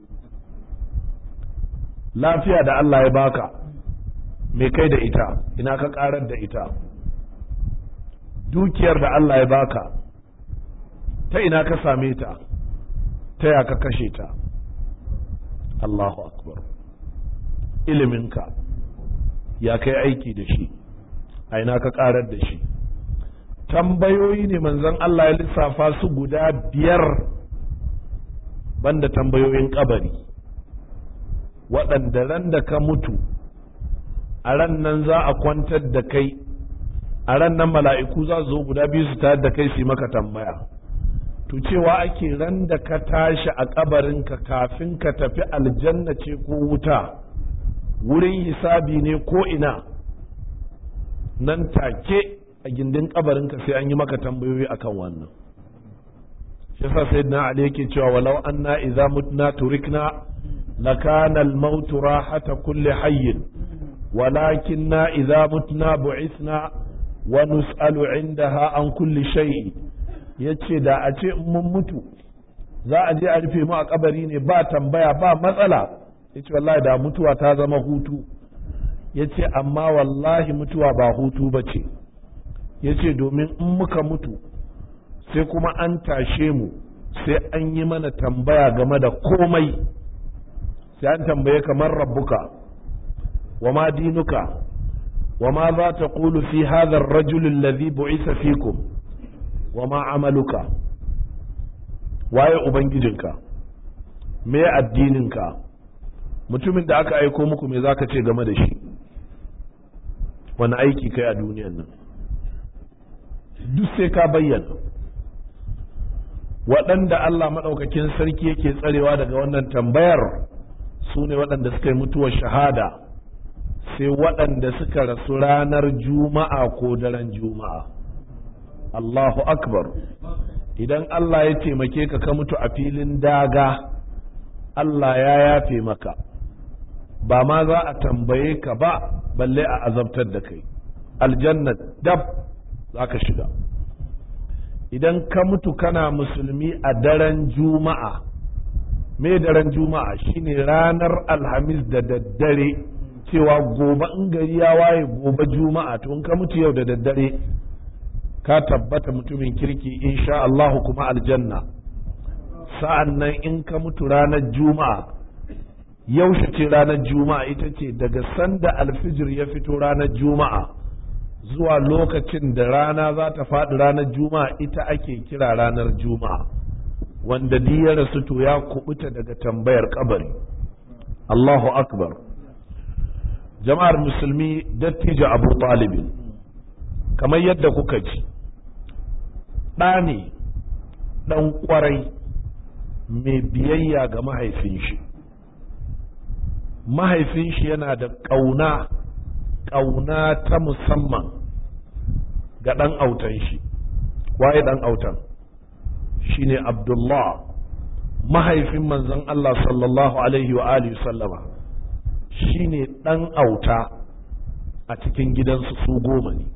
lafiya da Allah ya baka me kai da ita ina ka ƙarar da ita dukiyar da Allah ya baka ta ina ka same ta ta ya ka kashe ta Allahu akbar iliminka ya kai aiki da shi a ina ka karar da shi tambayoyi ne manzon Allah ya lissafa su guda biyar banda tambayoyin kabari waɗanda ran da ka mutu a ran nan za a kwantar da kai a ran nan mala'iku za su zo guda biyu su tayar da kai su yi maka tambaya to cewa ake ran da ka tashi a kabarinka kafin ka tafi aljanna ce ko wuta wurin hisabi ne ko ina nan take a gindin kabarinka sai an yi maka tambayoyi akan wannan shi yasa sayyidina ali yake cewa walau anna idza mutna turikna lakana al-maut rahata kulli hayyin walakinna idza mutna bu'ithna wa nus'alu 'indaha an kulli shay'in yace da a ce mun mutu za a je a rufe mu a kabari ne ba tambaya ba matsala yace wallahi da mutuwa ta zama hutu yace amma wallahi mutuwa ba hutu bace yace domin in muka mutu sai kuma an tashe mu sai an yi mana tambaya game da komai sai an tambaye kamar rabbuka wa ma dinuka wa ma za ta ƙulu fi hadha ar-rajul alladhi bu'isa fikum wa ma amaluka waye ubangijinka me addininka mutumin da aka aiko muku me zaka ce game da shi wani aiki kai a duniyan nan duk sai ka bayyana waɗanda Allah maɗaukakin sarki yake tsarewa daga wannan tambayar su ne waɗanda suka yi mutuwar shahada sai waɗanda suka rasu ranar juma'a ko daren juma'a Allahu akbar idan Allah ya taimake ka ka mutu a filin daga Allah ya yafe maka ba ma za a tambaye ka ba balle a azabtar da kai aljanna dab za ka shiga idan ka mutu kana musulmi a daren juma'a me daren juma'a shine ranar alhamis da daddare cewa gobe in gari ya waye gobe juma'a to in ka mutu yau da daddare ka tabbata mutumin kirki insha Allah kuma aljanna sa'an nan in ka mutu ranar juma'a yaushe ce ranar juma'a ita ce daga sanda alfijir ya fito ranar juma'a zuwa lokacin da rana za ta faɗi ranar juma'a ita ake kira ranar juma'a wanda ya rasu to ya kubuta daga tambayar kabari Allahu akbar jama'ar musulmi dattijo abu talibin kamar yadda kuka ji ɗa ne ɗan ƙwarai mai biyayya ga mahaifin shi mahaifin shi yana da ƙauna ƙauna ta musamman ga ɗan autan shi waye ɗan autan shine abdullah mahaifin manzon Allah sallallahu alaihi wa alihi sallama shine ɗan auta a cikin gidansu su goma ne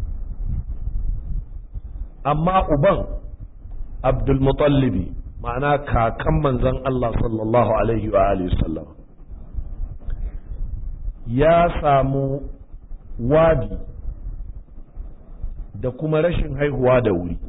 amma uban abdulmutallibi ma'ana kakan manzon Allah sallallahu alaihi wa alihi sallama ya samu wadi da kuma rashin haihuwa da wuri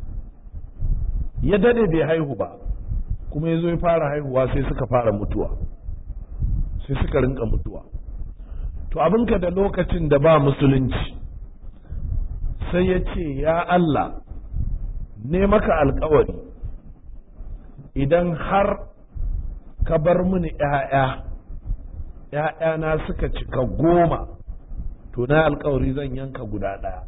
ya dade bai haihu ba kuma ya zo ya fara haihuwa sai suka fara mutuwa sai suka rinka mutuwa to abinka da lokacin da ba musulunci sai ya ce ya Allah ne maka alkawari idan har ka bar mini ‘ya'ya ‘ya'yana suka cika goma to na alkawari zan yanka guda ɗaya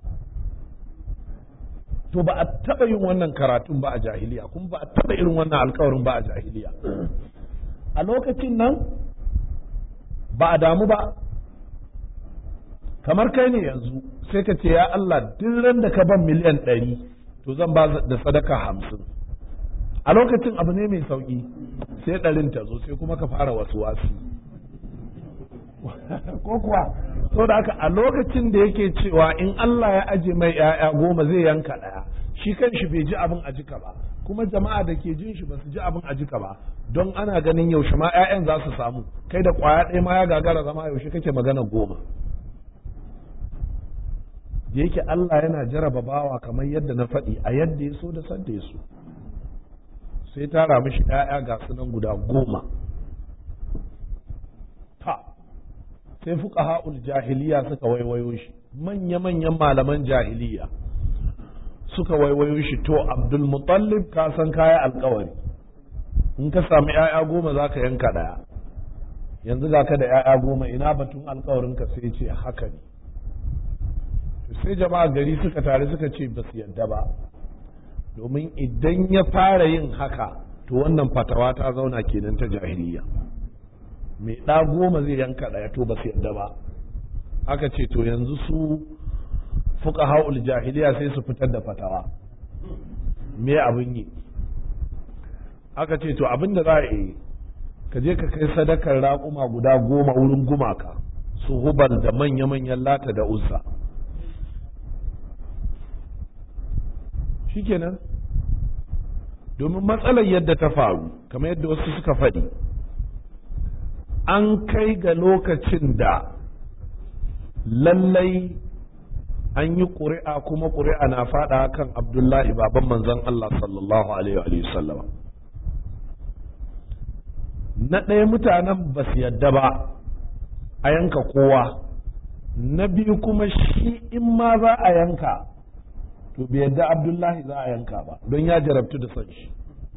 to ba a taɓa yin wannan karatun ba a jahiliya kuma ba a taɓa irin wannan alkawarin ba a jahiliya a lokacin nan ba a damu ba kamar kai ne yanzu sai ka ce ya Allah duk ran da ka ban miliyan ɗari to zan ba da sadaka hamsin a lokacin abu ne mai sauƙi sai ɗarin ta zo sai kuma ka fara wasu wasu ko kuwa so da haka a lokacin da yake cewa in Allah ya aje mai ‘ya'ya goma zai yanka ɗaya shi kan shi bai ji abin a jika ba kuma jama'a da ke jin shi ba su ji abin a jika ba don ana ganin yaushe ma ‘ya'yan za su samu kai da ƙwaya ɗaya ma ya gagara zama yaushe kake magana goma da yake Allah yana jaraba bawa kamar yadda na faɗi a yadda ya so da sadda ya so sai tara mishi ‘ya'ya ga sunan guda goma ta sai fuka ha'ul jahiliya suka waiwayo shi manya-manyan malaman jahiliya suka waiwayo shi to abdul mutallib ka san kaya alkawari in ka sami ‘ya'ya goma za ka yanka ɗaya yanzu ga ka da ‘ya'ya goma ina batun alkawarin ka sai ce haka ne sai jama'a gari suka tare suka ce ba su yadda ba domin idan ya fara yin haka to wannan fatawa ta zauna kenan ta jahiliya mai ɗa goma zai yanka ɗaya to ba su yadda ba aka ce to yanzu su fuka ha'ul jahiliya sai su fitar da fatawa me abin yi aka ce to abin da za a yi ka je ka kai sadakar raƙuma guda goma wurin gumaka su hubal da manya-manyan lata da uzza shikenan domin matsalar yadda ta faru kamar yadda wasu suka faɗi an kai ga lokacin da lallai an yi ƙuri'a kuma ƙuri'a na faɗa kan abdullahi baban manzon Allah sallallahu alaihi wa sallama na ɗaya mutanen ba su yadda ba a yanka kowa na biyu kuma shi in ma za a yanka to bai yadda abdullahi za a yanka ba don ya jarabtu da son shi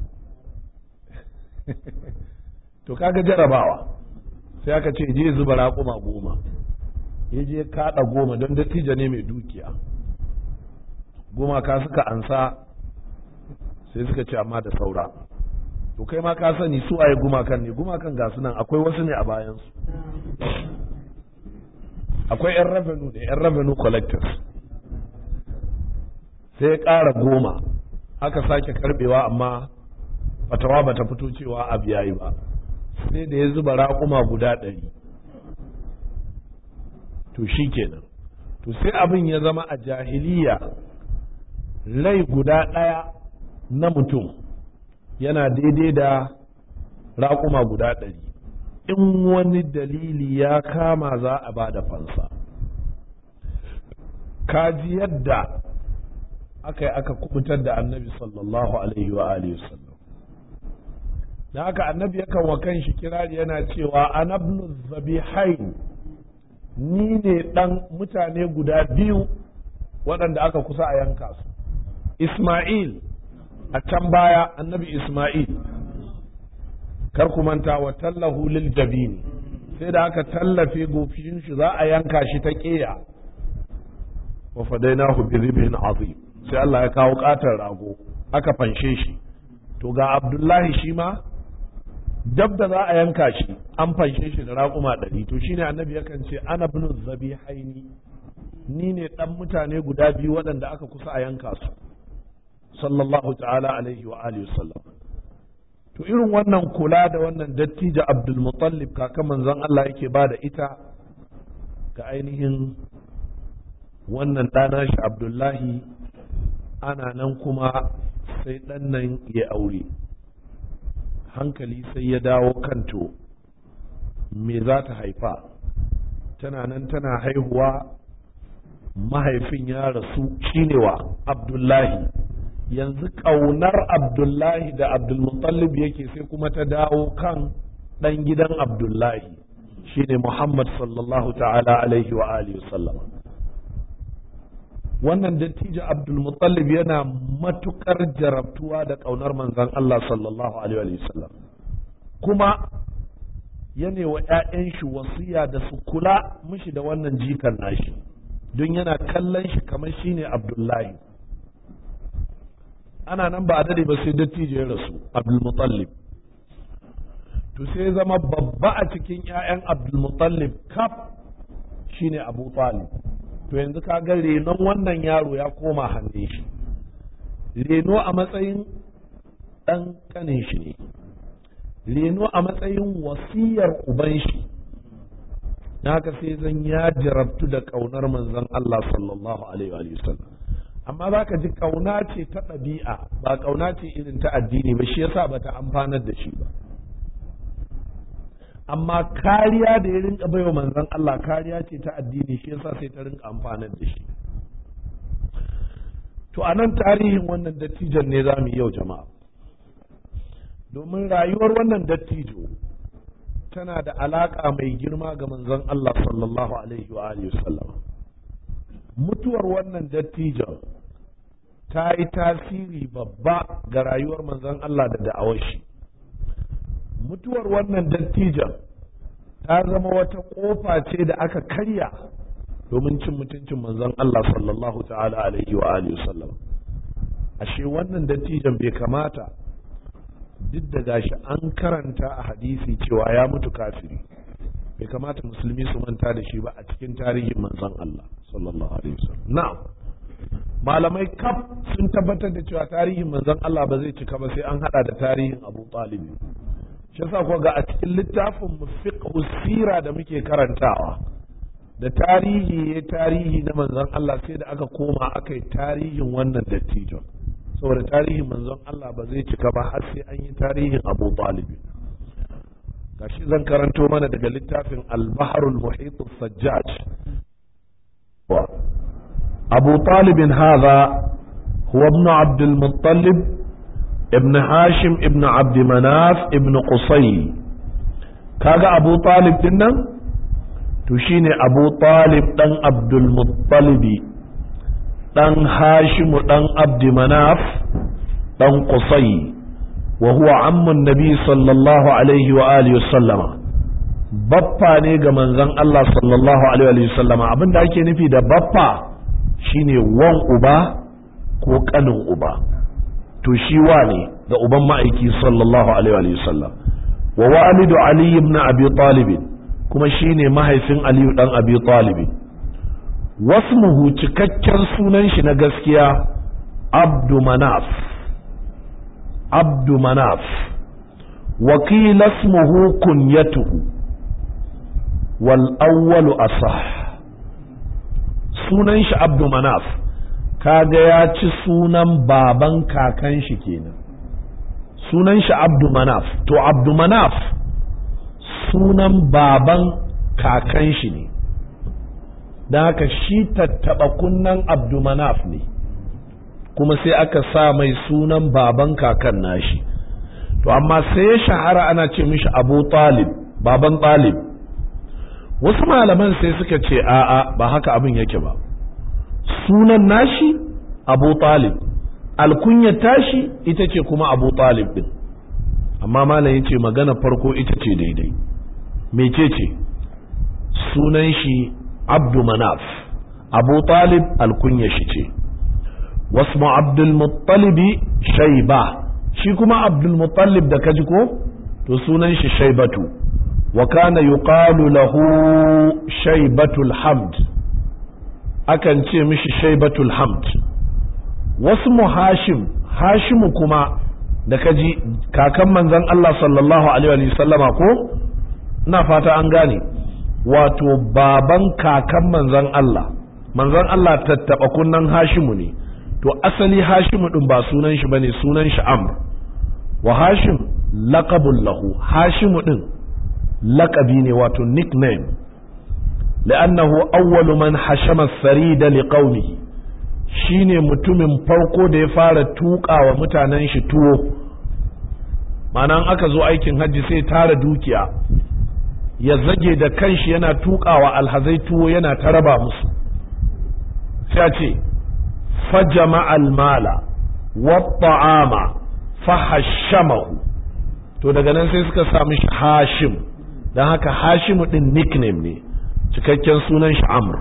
to kaga jarabawa sai aka ce je zuba raƙuma goma ya je kaɗa goma don dattijo ne mai dukiya goma ka suka ansa sai suka ce amma da saura to kai ma ka sani su waye gumakan ne gumakan ga nan akwai wasu ne a bayansu akwai 'yan revenue da 'yan revenue collectors sai ya ƙara goma aka sake karbewa amma fatawa ba ta fito cewa abu yayi ba sai da ya zuba raƙuma guda ɗari to shi kenan to sai abin ya zama a jahiliya rai guda ɗaya na mutum yana daidai da raƙuma guda ɗari in wani dalili ya kama za a ba da fansa kaji yadda aka yi aka kubutar da annabi sallallahu alaihi wa alihi sallam da haka annabi yakan wa kan shi kirari yana cewa anabnu zabihain ni ne dan mutane guda biyu waɗanda aka kusa a yanka su Ismail a can baya annabi Ismail kar ku manta wa tallahu lil jabini sai da aka tallafe gofishin shi za a yanka shi ta ƙeya wa fadainahu bi ribhin azim sai Allah ya kawo katar rago aka fanshe shi to ga Abdullahi shi ma dab da za a yanka shi an fanshe shi da raƙuma ɗari to shine annabi yakan ce ana bin zabihaini ni ne ɗan mutane guda biyu waɗanda aka kusa a yanka su sallallahu ta'ala alaihi wa alihi sallam to irin wannan kula da wannan dattijo Abdul Muttalib kaka manzon Allah yake ba da ita ga ainihin wannan ɗana shi Abdullahi ana nan kuma sai ɗan nan ya aure hankali sai ya dawo kanto me za ta haifa tana nan tana haihuwa mahaifin ya rasu shine wa abdullahi yanzu ƙaunar abdullahi da abdulmutallib yake sai kuma ta dawo kan ɗan gidan abdullahi shine muhammad sallallahu ta'ala alaihi wa alihi sallama wannan dattijo abdulmutallib yana matukar jarabtuwa da ƙaunar manzon Allah sallallahu alaihi wasallam kuma yana wa 'ya'yan shi wasiya da su kula mishi da wannan jikan nashi don yana kallon shi kamar shine abdullahi ana nan ba a dade ba sai dattijo ya rasu abdulmutallib to sai zama babba a cikin 'ya'yan abdulmutallib kaf shine abu talib to yanzu ka ga renon wannan yaro ya koma hannun shi reno a matsayin ɗan ƙanin shi ne reno a matsayin wasiyar uban shi na haka sai zan ya jarabtu da ƙaunar manzon Allah sallallahu alaihi wa sallam amma za ka ji ƙauna ce ta ɗabi'a ba ƙauna ce irin ta addini ba shi yasa ba ta amfanar da shi ba amma kariya da ya rinka baiwa manzon Allah kariya ce ta addini shi yasa sai ta rinka amfanar da shi to a nan tarihin wannan dattijon ne za mu yi yau jama'a domin rayuwar wannan dattijo tana da alaƙa mai girma ga manzon Allah sallallahu alaihi wa alihi wasallam mutuwar wannan dattijon ta yi tasiri babba ga rayuwar manzon Allah da da'awar shi mutuwar wannan dattijon ta zama wata ƙofa ce da aka karya domin cin mutuncin manzon Allah sallallahu ta'ala alaihi wa alihi wasallam ashe wannan dattijon bai kamata duk da gashi an karanta a hadisi cewa ya mutu kafiri bai kamata musulmi su manta da shi ba a cikin tarihin manzon Allah sallallahu alaihi wasallam na'am malamai kaf sun tabbatar da cewa tarihin manzon Allah ba zai cika ba sai an hada da tarihin Abu Talib shi yasa ko ga a cikin littafin fiqh sira da muke karantawa da tarihi ya tarihi na manzon Allah sai da aka koma aka yi tarihin wannan dattijon saboda tarihin manzon Allah ba zai cika ba har sai an yi tarihin Abu Talib gashi zan karanto mana daga littafin Al-Bahrul Muhit Sajjaj Abu Talib hadha huwa ibn Abd al-Muttalib ibn Hashim ibn Abd Manaf ibn Qusay kaga Abu Talib din nan to shine Abu Talib dan Abdul Muttalibi ɗan hashimu ɗan abdi manaf ɗan kusai wa huwa ammun nabi sallallahu alaihi wa alihi sallama baffa ne ga manzon Allah sallallahu alaihi wa sallama abinda ake nufi da baffa shine wan uba ko kanin uba to shi wa ne ga uban ma'aiki sallallahu alaihi wa sallam wa walidu ali ibn abi talib kuma shine mahaifin aliyu dan abi talib wasmuhu cikakken sunan shi na gaskiya abdu manaf abdu manaf wakila ismuhu kunyatuhu wal awwalu asah sunan shi abdu manaf kaga ya ci sunan baban kakan shi kenan sunan shi abdu manaf to abdu manaf sunan baban kakan shi ne don haka shi tattaɓa kunnan abdumanaf ne kuma sai aka sa mai sunan baban kakan nashi to amma sai ya shahara ana ce mishi abu talib baban talib wasu malaman sai suka ce a'a ba haka abin yake ba sunan nashi abu talib alkunyar tashi ita ce kuma abu talib din amma malam ya ce magana farko ita ce daidai mece ce sunan shi abdu manaf abu talib alkunya shi ce wasu abdulmuttalibi shaiba shi kuma abdulmuttalib da kaji ko to sunan shi shaibatu wa kana yuqalu lahu shaibatul hamd akan ce mishi shaibatul hamd wasu hashim hashimu kuma da kaji kakan manzon Allah sallallahu alaihi wa sallama ko ina fata an gane wato baban kakan manzon Allah manzon Allah tattaba kunnan Hashimu ne to asali Hashimu din ba sunan shi bane sunan shi Amr wa Hashim laqabul lahu Hashimu din laqabi ne wato nickname لأنه أول من حشم الثريد لقومه shine mutumin farko da ya fara tuka wa mutanen shi tuwo ma'ana aka zo aikin hajji sai tara dukiya ya zage da kanshi yana tukawa alhazai tuwo yana ta raba musu sai ce fajama almala wa ta'ama fahashamahu to daga nan sai suka sami shi hashim don haka hashimu din nickname ne cikakken sunan shi amr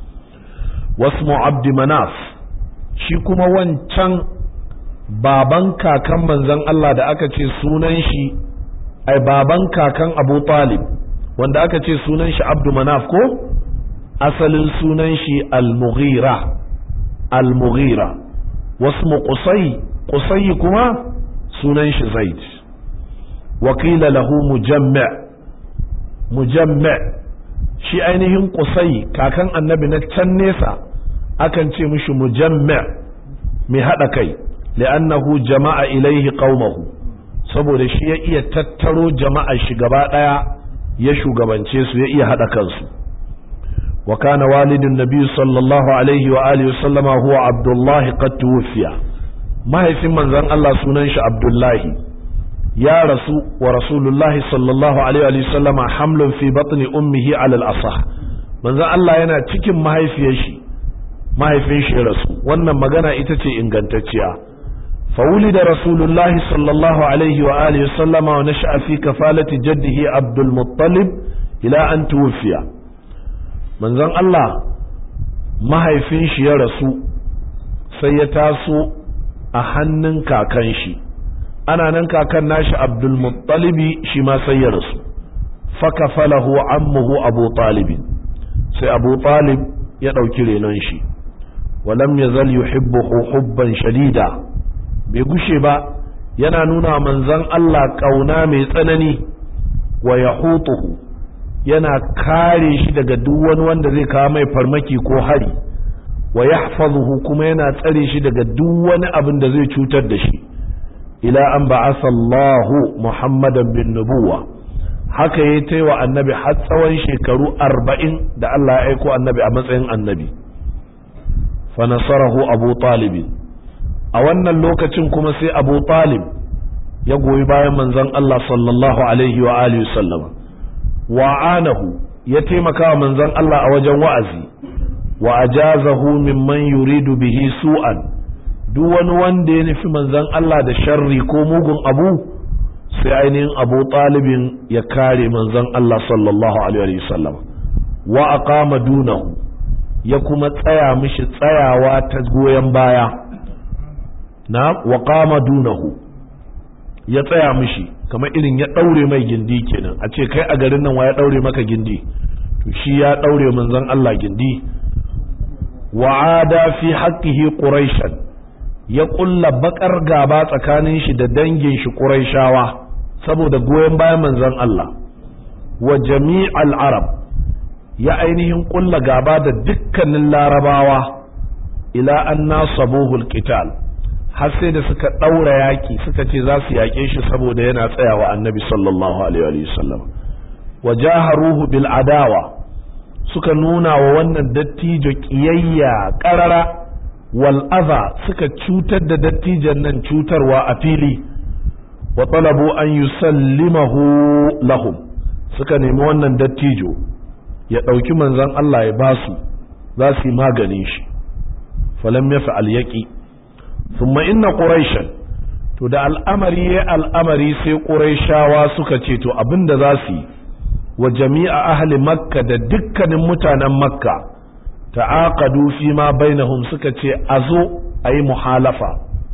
wasmu abdi manaf shi kuma wancan baban kakan manzon Allah da aka ce sunan shi ai baban kakan abu talib wanda aka ce sunan shi abdu manaf ko asalin sunan shi al-mughira al-mughira wasmu qusay qusay kuma sunan shi zaid wakila lahu mujamma mujamma shi ainihin kusai kakan annabi na can nesa akan ce mishi mujammi' mai haɗa kai li'annahu jama'a ilaihi qaumahu saboda shi ya iya tattaro jama'a shi gaba ɗaya ya shugabance su ya iya haɗa kansu wa kana walidin nabi sallallahu alaihi wa alihi sallama huwa abdullahi qad tuwfiya mahaifin manzon Allah sunan shi abdullahi ya rasu wa rasulullahi sallallahu alaihi wa sallama hamlun fi batni ummihi ala al-asah manzon Allah yana cikin mahaifiyar shi mahaifin shi ya rasu wannan magana ita ce ingantacciya فولد رسول الله صلى الله عليه وآله وسلم ونشأ في كفالة جده عبد المطلب إلى أن توفي من ذن الله ما هيفين شي يرسو سيتاسو أهنن كاكن شي أنا نن كاكن ناش عبد المطلب شي ما سيرسو فكفله عمه أبو طالب سي أبو طالب يدوكي لننشي ولم يزل يحبه حبا شديدا bai gushe ba yana nuna manzon Allah ƙauna mai tsanani wa ya yana kare shi daga duk wani wanda zai kawo mai farmaki ko hari wa yahfazuhu kuma yana tsare shi daga duk wani abin da zai cutar da shi ila an ba'asa Allahu Muhammadan bin nubuwa haka ya ta wa annabi har tsawon shekaru arba'in da Allah ya aiko annabi a matsayin annabi fa nasarahu abu talibin a wannan lokacin kuma sai abu talib ya goyi bayan manzon Allah sallallahu alaihi wa alihi sallama wa anahu ya taimaka wa manzon Allah a wajen wa'azi wa ajazahu mimman yuridu bihi su'an duk wani wanda ya nufi manzon Allah da sharri ko mugun abu sai ainihin abu talibin ya kare manzon Allah sallallahu alaihi wa sallam wa aqama dunahu ya kuma tsaya mishi tsayawa ta goyon baya na wa qama dunahu ya tsaya mishi kamar irin ya daure mai gindi kenan a ce kai a garin nan wa ya daure maka gindi to shi ya daure manzon Allah gindi wa ada fi haqqihi quraishan ya kulla bakar gaba tsakanin shi da dangin shi quraishawa saboda goyen bayan manzon Allah wa jami'al arab ya ainihin kulla gaba da dukkanin larabawa ila an nasabuhu alqital har sai da suka ɗaura yaƙi suka ce za su yaƙe shi saboda yana tsayawa annabi sallallahu alaihi wasallam wa jaharuhu bil adawa suka nuna wa wannan dattijo ƙiyayya ƙarara wal adha suka cutar da dattijan nan cutarwa a fili wa talabu an yusallimahu lahum suka nemi wannan dattijo ya ɗauki manzon Allah ya basu za su yi maganin shi falam yafa'al yaqi thumma inna quraishan to da al'amari ya al'amari sai quraishawa suka ce to abinda za su yi wa jami'a ahli makka da dukkanin mutanen makka ta'aqadu fi ma bainahum suka ce azo ayi muhalafa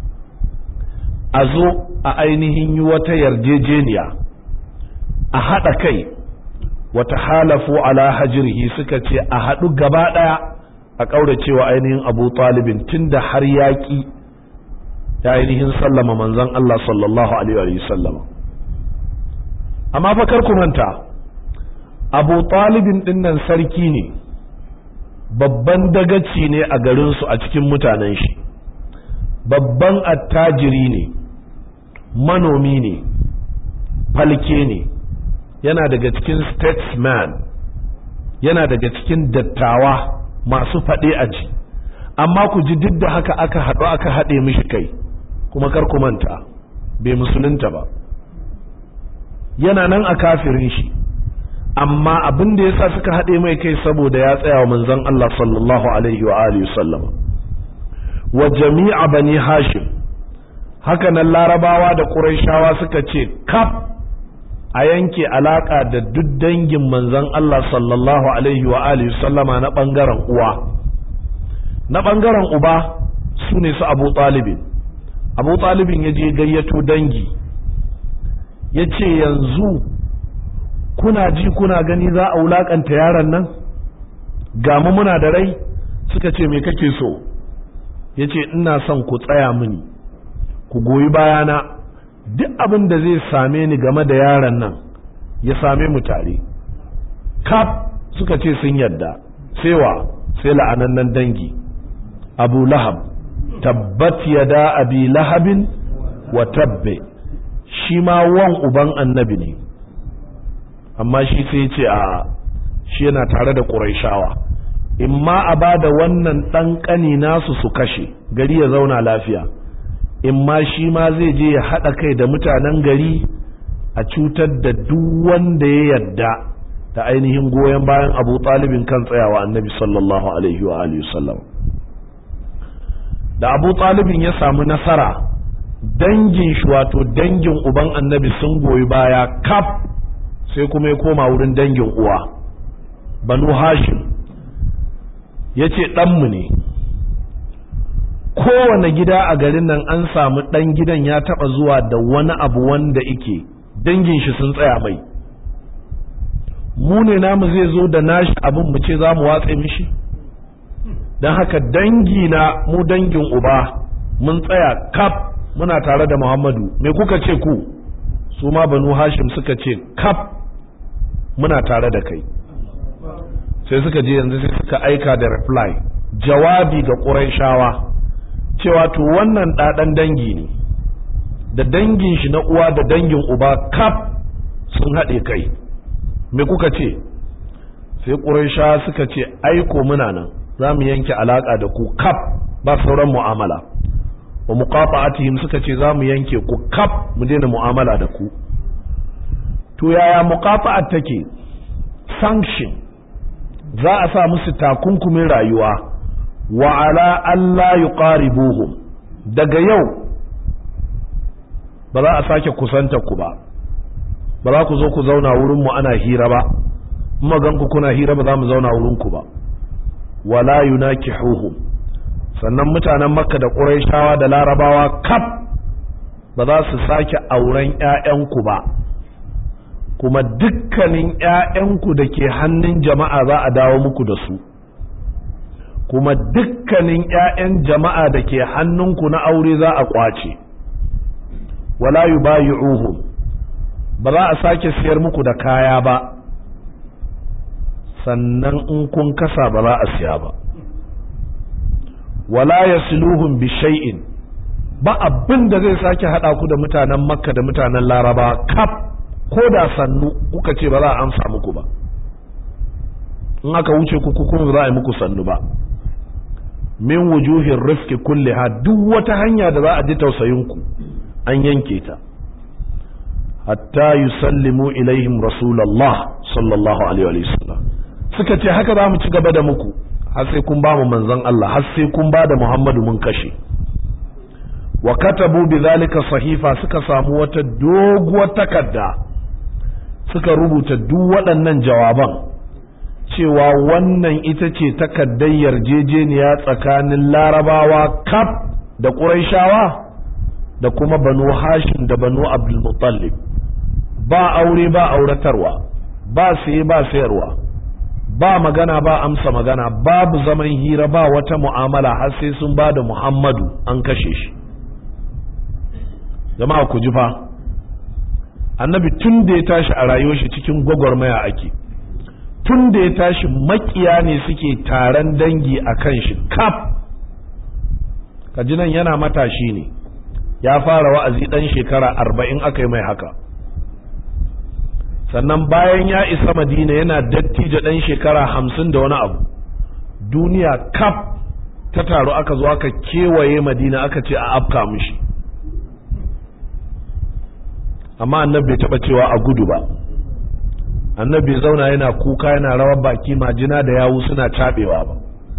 azo a ainihin yi wata yarjejeniya a haɗa kai wata halafu ala hajirhi suka ce a haɗu gaba ɗaya a ƙauracewa ainihin abu talibin tunda har yaƙi ya ainihin sallama manzon Allah sallallahu alaihi wa sallama amma fa kar ku manta Abu Talibin dinnan sarki ne babban dagaci ne a garin su a cikin mutanen shi babban attajiri ne manomi ne falke ne yana daga cikin statesman yana daga cikin dattawa masu faɗe a ji amma ku ji duk da haka aka haɗu aka haɗe mishi kai kuma kar ku manta bai musulunta ba yana nan a kafirin shi amma abin da yasa suka haɗe mai kai saboda ya tsaya wa manzon Allah sallallahu alaihi wa alihi sallam wa jami'a bani hashim haka nan larabawa da quraishawa suka ce kaf a yanke alaka da duk dangin manzon Allah sallallahu alaihi wa alihi sallama na bangaren uwa na bangaren uba su ne su abu talibin abu talibin ya je gayyato dangi ya ce yanzu kuna ji kuna gani za a wulakanta yaron nan gamu muna da rai suka ce me kake so ya ce ina son ku tsaya mini ku goyi bayana duk abin da zai same ni game da yaron nan ya same mu tare kaf suka ce sun yadda sewa sai la'anannan dangi abu lahab tabbat yada abi lahabin wa tabbe shi ma wan uban annabi ne amma shi sai ce a shi yana tare da ƙuraishawa in ma a ba da wannan ɗan ƙani nasu su kashe gari ya zauna lafiya in ma shi ma zai je ya haɗa kai da mutanen gari a cutar da duk wanda ya yadda da ainihin goyon bayan abu talibin kan tsayawa annabi sallallahu alaihi wa alihi sallam da abu talibin ya samu nasara dangin shi wato dangin uban annabi sun goyi baya kaf sai kuma ya koma wurin dangin uwa banu hashim ya ce ɗanmu ne kowane gida a garin nan an samu ɗan gidan ya taɓa zuwa da wani abu wanda ike dangin shi sun tsaya mai mu ne namu zai zo da nashi abin mu ce za mu watse mishi don haka dangi na mu dangin uba mun tsaya kaf muna tare da muhammadu me kuka ce ku su ma banu hashim suka ce kaf muna tare da kai sai suka je yanzu sai suka aika da reply jawabi ga ƙurayshawa cewa to wannan ɗaɗan dangi ne da dangin shi na uwa da dangin uba kaf sun haɗe kai me kuka ce sai ƙurayshawa suka ce aiko muna nan za mu yanke alaƙa da ku kaf ba sauran mu'amala wa muqata'atihim suka ce za mu yanke ku kaf mu daina mu'amala da ku to yaya muqata'at take sanction za a sa musu takunkumin rayuwa wa ala Allah yuqaribuhum daga yau ba za a sake kusanta ku ba ba za ku zo ku zauna wurin mu ana hira ba magan ku kuna hira ba za mu zauna wurin ku ba wala yunakihuhum sannan mutanen makka da quraishawa da larabawa kaf ba za su sake auren ƴaƴanku ba kuma dukkanin ‘ya'yanku da ke hannun jama'a za a dawo muku da su, kuma dukkanin ‘ya'yan jama'a da ke hannunku na aure za a ƙwace, wala yu bayi ba za a sake siyar muku da kaya ba, sannan in kun kasa ba za a siya ba. Wala ya siluhun bishai'in ba abin da zai sake haɗa ku da mutanen Makka da mutanen Laraba kaf. ko da sannu kuka ce ba za a amsa muku ba in aka wuce ku kuma za a yi muku sannu ba min wujuhin rifki kulliha duk wata hanya da za a ji tausayinku an yanke ta hatta yusallimu ilaihim rasulallah sallallahu alaihi wa sallam suka ce haka za mu ci gaba da muku har sai kun ba mu manzon Allah har sai kun ba da Muhammadu mun kashe wa katabu bi zalika sahifa suka samu wata doguwar takarda suka rubuta duk waɗannan jawaban cewa wannan ita ce takardar yarjejeniya tsakanin larabawa kaf da ƙuraishawa da kuma banu hashim da banu abdulmutallib ba aure ba auratarwa ba saye ba sayarwa ba magana ba amsa magana babu zaman hira ba wata mu'amala har sai sun ba da muhammadu an kashe shi jama'a ku ji fa annabi tun da ya tashi a rayuwar shi cikin gwagwarmaya ake tun da ya tashi makiya ne suke taron dangi a kan shi kaf kaji nan yana matashi ne ya fara wa'azi ɗan shekara arba'in aka yi mai haka sannan bayan ya isa madina yana dattijo ɗan shekara hamsin da wani abu duniya kaf ta taru aka zo aka kewaye madina aka ce a afka mishi amma annabi bai taba cewa a gudu ba annabi zauna yana kuka yana rawar baki majina da yawu suna cabewa ba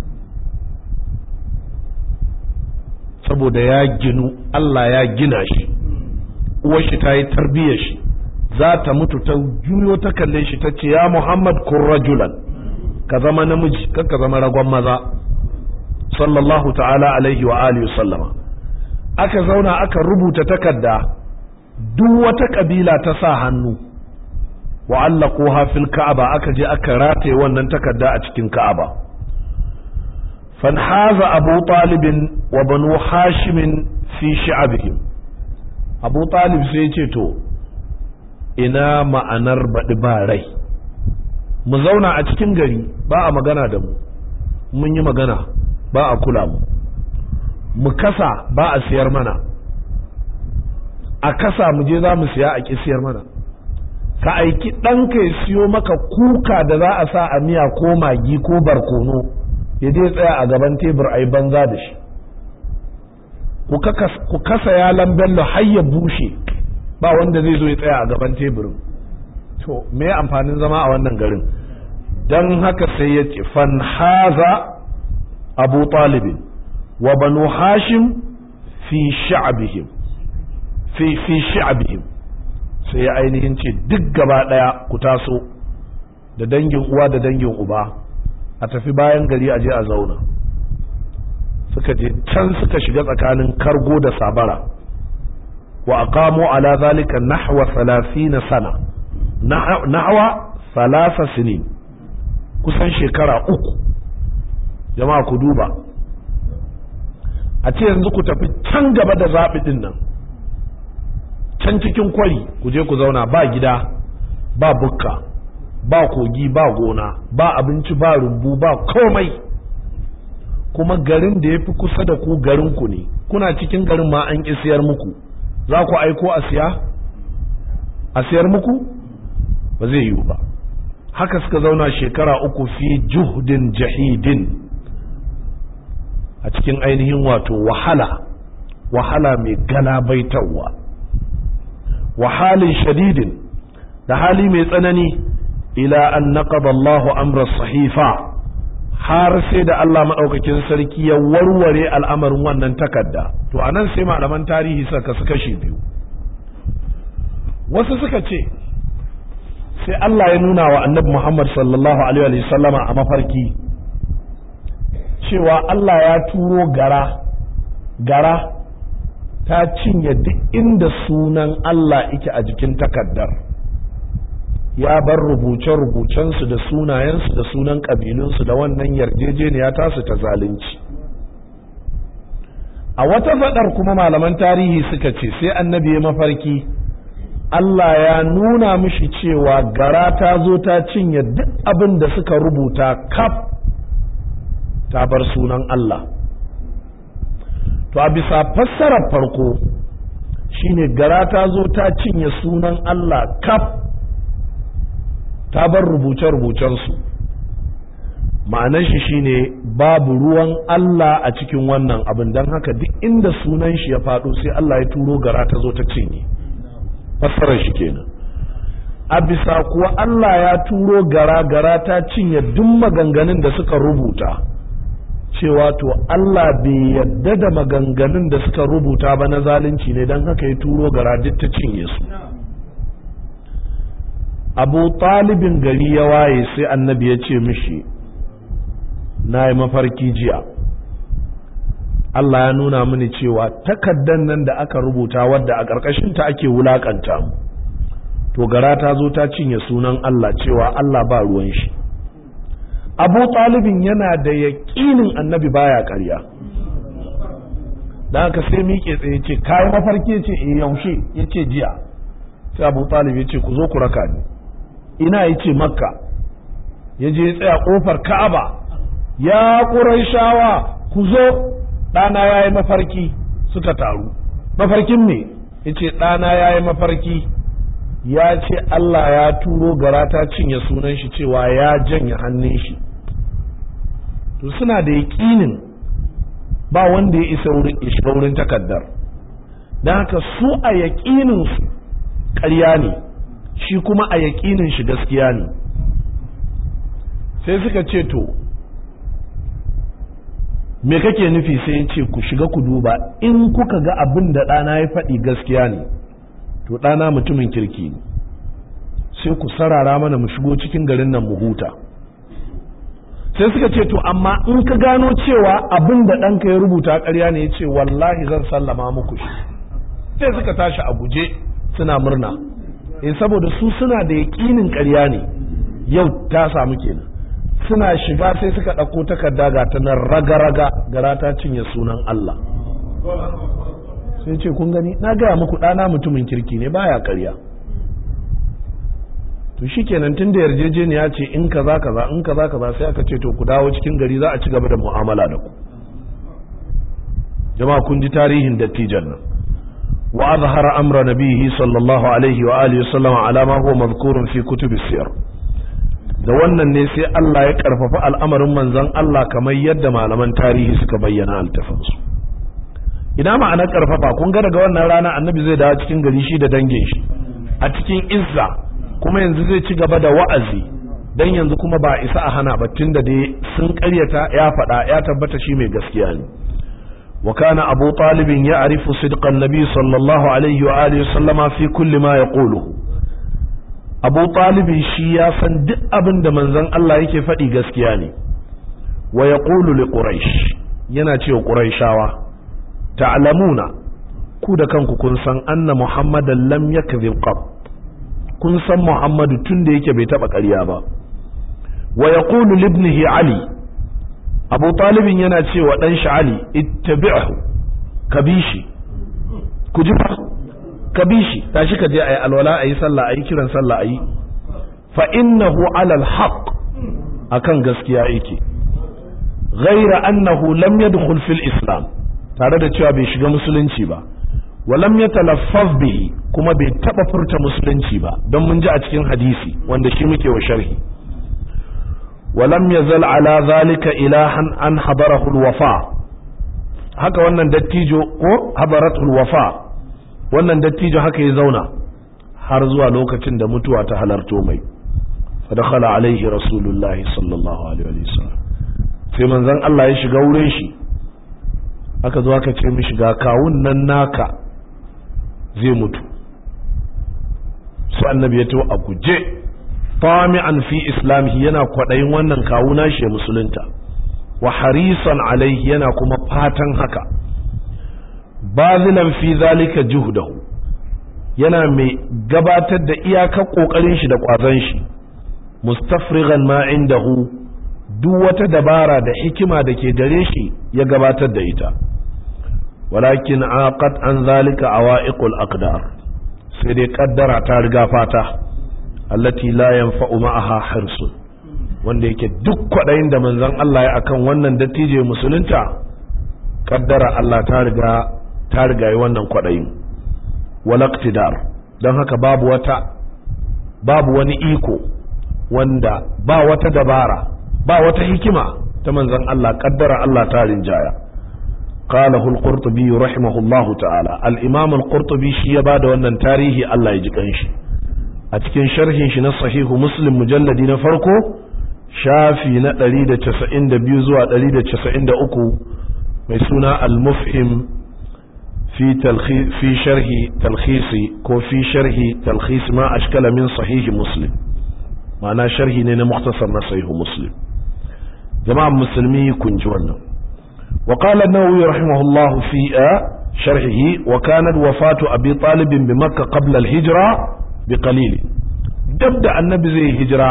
saboda ya ginu Allah ya gina shi uwar shi ta yi tarbiyyar shi za ta mutu ta juyo ta kalle shi ta ce ya Muhammad kun rajulan ka zama namiji kan ka zama ragon maza sallallahu ta'ala alaihi wa alihi sallama aka zauna aka rubuta takarda duk wata kabila ta sa hannu wa allaquha fil ka'aba aka je aka rataye wannan takarda a cikin ka'aba fanhaza abu talib wa banu hashim fi shi'abihim abu talib sai ya ce to ina ma'anar baɗi ba rai mu zauna a cikin gari ba a magana da mu mun yi magana ba a kula mu mu kasa ba a siyar mana a kasa mu je za mu siya a ƙi siyar mana ka aiki ɗanka ya siyo maka kuka da za a sa a miya ko magi ko barkono ya je tsaya a gaban tebur a yi banza da shi ku kasa yalan bello har ya bushe ba wanda zai zo ya tsaya a gaban teburin to me amfanin zama a wannan garin don haka sai ya ce fanhaza abu talibin wa banu hashim fi sha'abihim fi fi sha'abihim sai ya ainihin ce duk gaba daya ku taso da dangin uwa da dangin uba a tafi bayan gari a je a zauna suka je can suka shiga tsakanin kargo da sabara wa aqamu ala zalika nahwa 30 sana nahwa thalatha sinin kusan shekara uku jama'a ku duba a ce yanzu ku tafi can gaba da zaɓi ɗin nan can cikin kwari ku je ku zauna ba gida ba bukka ba kogi ba gona ba abinci ba rumbu ba komai kuma garin da ya fi kusa da ku garin ku ne kuna cikin garin ma an ƙi siyar muku za ku aiko a siya a siyar muku ba zai yiwu ba haka suka zauna shekara uku fi juhdin jahidin a cikin ainihin wato wahala wahala mai galabaitarwa wahalin shadidin da hali mai tsanani ila an naqada Allahu amra sahifa har sai da Allah maɗaukakin sarki ya warware al'amarin wannan takarda to anan sai malaman tarihi suka su kashi biyu wasu suka ce sai Allah ya nuna wa annabi Muhammad sallallahu alaihi sallama a mafarki cewa Allah ya turo gara gara ta cinye duk inda sunan Allah ike a jikin takardar ya bar rubuce-rubucensu da sunayensu da sunan ƙabilunsu da wannan yarjejeniya tasu ta zalunci a wata faɗar kuma malaman tarihi suka ce sai annabi ya mafarki Allah ya nuna mishi cewa gara ta zo ta cinye duk abin da suka rubuta kaf ta bar sunan Allah to a bisa fassarar farko shine gara ta zo ta cinye sunan Allah kaf ta bar rubuce-rubucensu ma'anar shi shine babu ruwan Allah a cikin wannan abin don haka duk inda sunan shi ya faɗo sai Allah ya turo gara ta zo ta cinye fassarar shi kenan a bisa kuwa Allah ya turo gara gara ta cinye duk maganganun da suka rubuta cewa to Allah bai yadda da maganganun da suka rubuta ba na zalunci ne don haka ya turo gara duk ta cinye su abu talibin gari ya waye sai annabi ya ce mishi na yi mafarki jiya Allah ya nuna mini cewa takaddan nan da aka rubuta wadda a ƙarƙashinta ake wulaƙanta mu to gara ta zo ta cinye sunan Allah cewa Allah ba ruwan shi abu talibin yana da yaƙinin annabi baya ƙarya da aka sai miƙe tsaye ce kayan mafarki ce e yaushe ya ce jiya sai abu talib ya ce ku zo ku raka ni ina ya ce makka ya je tsaya ƙofar ka'aba ya shawa ku zo ɗana ya yi mafarki suka taru mafarkin ne ya ce ɗana ya yi mafarki ya ce Allah ya turo gara ta cinye sunan shi cewa ya janye hannun shi to suna da yaƙinin ba wanda ya isa wurin shiga wurin takaddar don haka su a yaƙininsu ƙarya ne shi kuma a yaƙinin shi gaskiya ne sai suka ce to me kake nufi sai ya ce ku shiga ku duba in kuka ga abin da ɗana ya faɗi gaskiya ne to ɗana mutumin kirki ne sai ku sarara mana mu shigo cikin garin nan mu huta sai suka ce to amma in ka gano cewa abin da ɗanka ya rubuta ƙarya ne ya ce wallahi zan sallama muku shi sai suka tashi a guje suna murna eh saboda su suna da yaƙinin ƙarya ne yau ta samu kenan suna shiga sai suka ɗauko takarda ga ta nan raga-raga gara ta cinye sunan Allah sai ce kun gani na gaya muku ɗana mutumin kirki ne baya ƙarya to shikenan tun da yarjejeniya ce in kaza kaza in kaza kaza sai aka ce to ku dawo cikin gari za a ci gaba da mu'amala da ku jama'a kun ji tarihin dattijan nan wa azhara amra nabihi sallallahu alaihi wa alihi wasallam ala ma huwa madhkurun fi kutubis siyar da wannan ne sai Allah ya karfafa al'amarin manzon Allah kamar yadda malaman tarihi suka bayyana altafansu ina ma'anar karfafa kun ga daga wannan rana annabi zai dawo cikin gari shi da dangin shi a cikin izza kuma yanzu zai ci gaba da wa'azi dan yanzu kuma ba isa a hana ba tunda dai sun karyata ya faɗa ya tabbata shi mai gaskiya ne wa kana abu talibin ya arifu sidqan nabi sallallahu alaihi wa alihi sallama fi kulli ma yaquluhu abu talibin shi ya san duk abin da manzon Allah yake faɗi gaskiya ne wa yaqulu li quraish yana cewa quraishawa ta'lamuna ku da kanku kun san anna muhammadan lam yakzib qab kun san muhammadu tun da yake bai taba ƙarya ba wa yaqulu li ibnihi ali abu talibin yana cewa dan shi ali ittabi'hu kabishi ku ji fa kabishi tashi ka je ayi alwala ayi sallah ayi kiran sallah ayi fa innahu ala alhaq akan gaskiya yake ghaira annahu lam yadkhul fil islam tare da cewa bai shiga musulunci ba walam ya talaffaz bihi kuma bai taba furta musulunci ba don mun ji a cikin hadisi wanda shi muke wa sharhi walam yazal ala zalika ilahan an hadarahu alwafa haka wannan dattijo ko hadaratul wafa wannan dattijo haka ya zauna har zuwa lokacin da mutuwa ta halarto mai fadakhala alaihi rasulullahi sallallahu alaihi wasallam sai manzon Allah ya shiga wurin shi aka zo aka ce mishi ga kawun nan naka zai mutu su annabi ya to a guje tami'an fi islamihi yana kwaɗayin wannan kawuna shi ya musulunta wa harisan alaihi yana kuma fatan haka bazilan fi zalika juhdahu yana mai gabatar da iyakar kokarin shi da kwazon shi mustafrigan ma indahu duk wata dabara da hikima da ke gare shi ya gabatar da ita walakin aqat an zalika awaiqul aqdar sai dai kaddara ta riga fata allati la yanfa'u ma'aha hirsun wanda yake duk kwadayin da manzon Allah ya akan wannan dattijo musulunta kaddara Allah ta riga ta riga yi wannan kwadayin walaktidar don haka babu wata babu wani iko wanda ba wata dabara ba wata hikima ta manzon Allah kaddara Allah ta rinjaya qalahu al-qurtubi rahimahullahu ta'ala al-imam al-qurtubi shi ya bada wannan tarihi Allah ya ji kanshi a cikin sharhin shi na sahihu muslim mujalladi na farko shafi na 192 zuwa 193 mai suna al-mufhim fi talkhis fi sharhi talkhisi ko fi sharhi talkhis ma ashkala min sahihi muslim ma'ana sharhi ne na mukhtasar na sahihu muslim jama'an musulmi kun ji wannan وقال النووي رحمه الله في شرحه وكانت وفاة أبي طالب بمكة قبل الهجرة بقليل دبدا النبي زي هجرة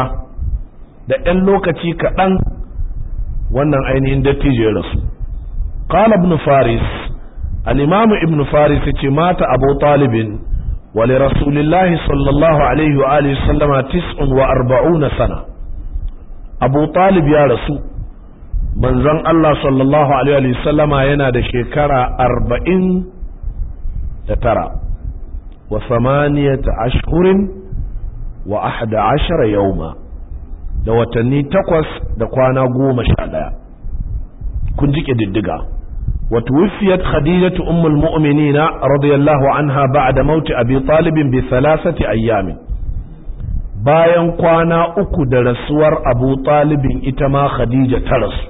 da ‘yan lokaci kaɗan wannan ainihin dattijo ya rasu. Qala ibn Faris, al'imamu ibn Faris ya ce mata abu talibin wa li rasulillahi sallallahu alaihi wa alihi sallama tis'un wa arba'una sana. Abu talib ya rasu, manzon Allah sallallahu Alaihi sallama yana da shekara arba'in da tara wa samaniyata ashhurin wa ahda ashara yauma da watanni takwas da kwana goma sha ɗaya kun ji ƙididdiga وتوفيت خديجة أم المؤمنين رضي الله عنها بعد موت أبي طالب بثلاثة أيام bayan kwana uku da rasuwar abu talibin ita ma khadija ta rasu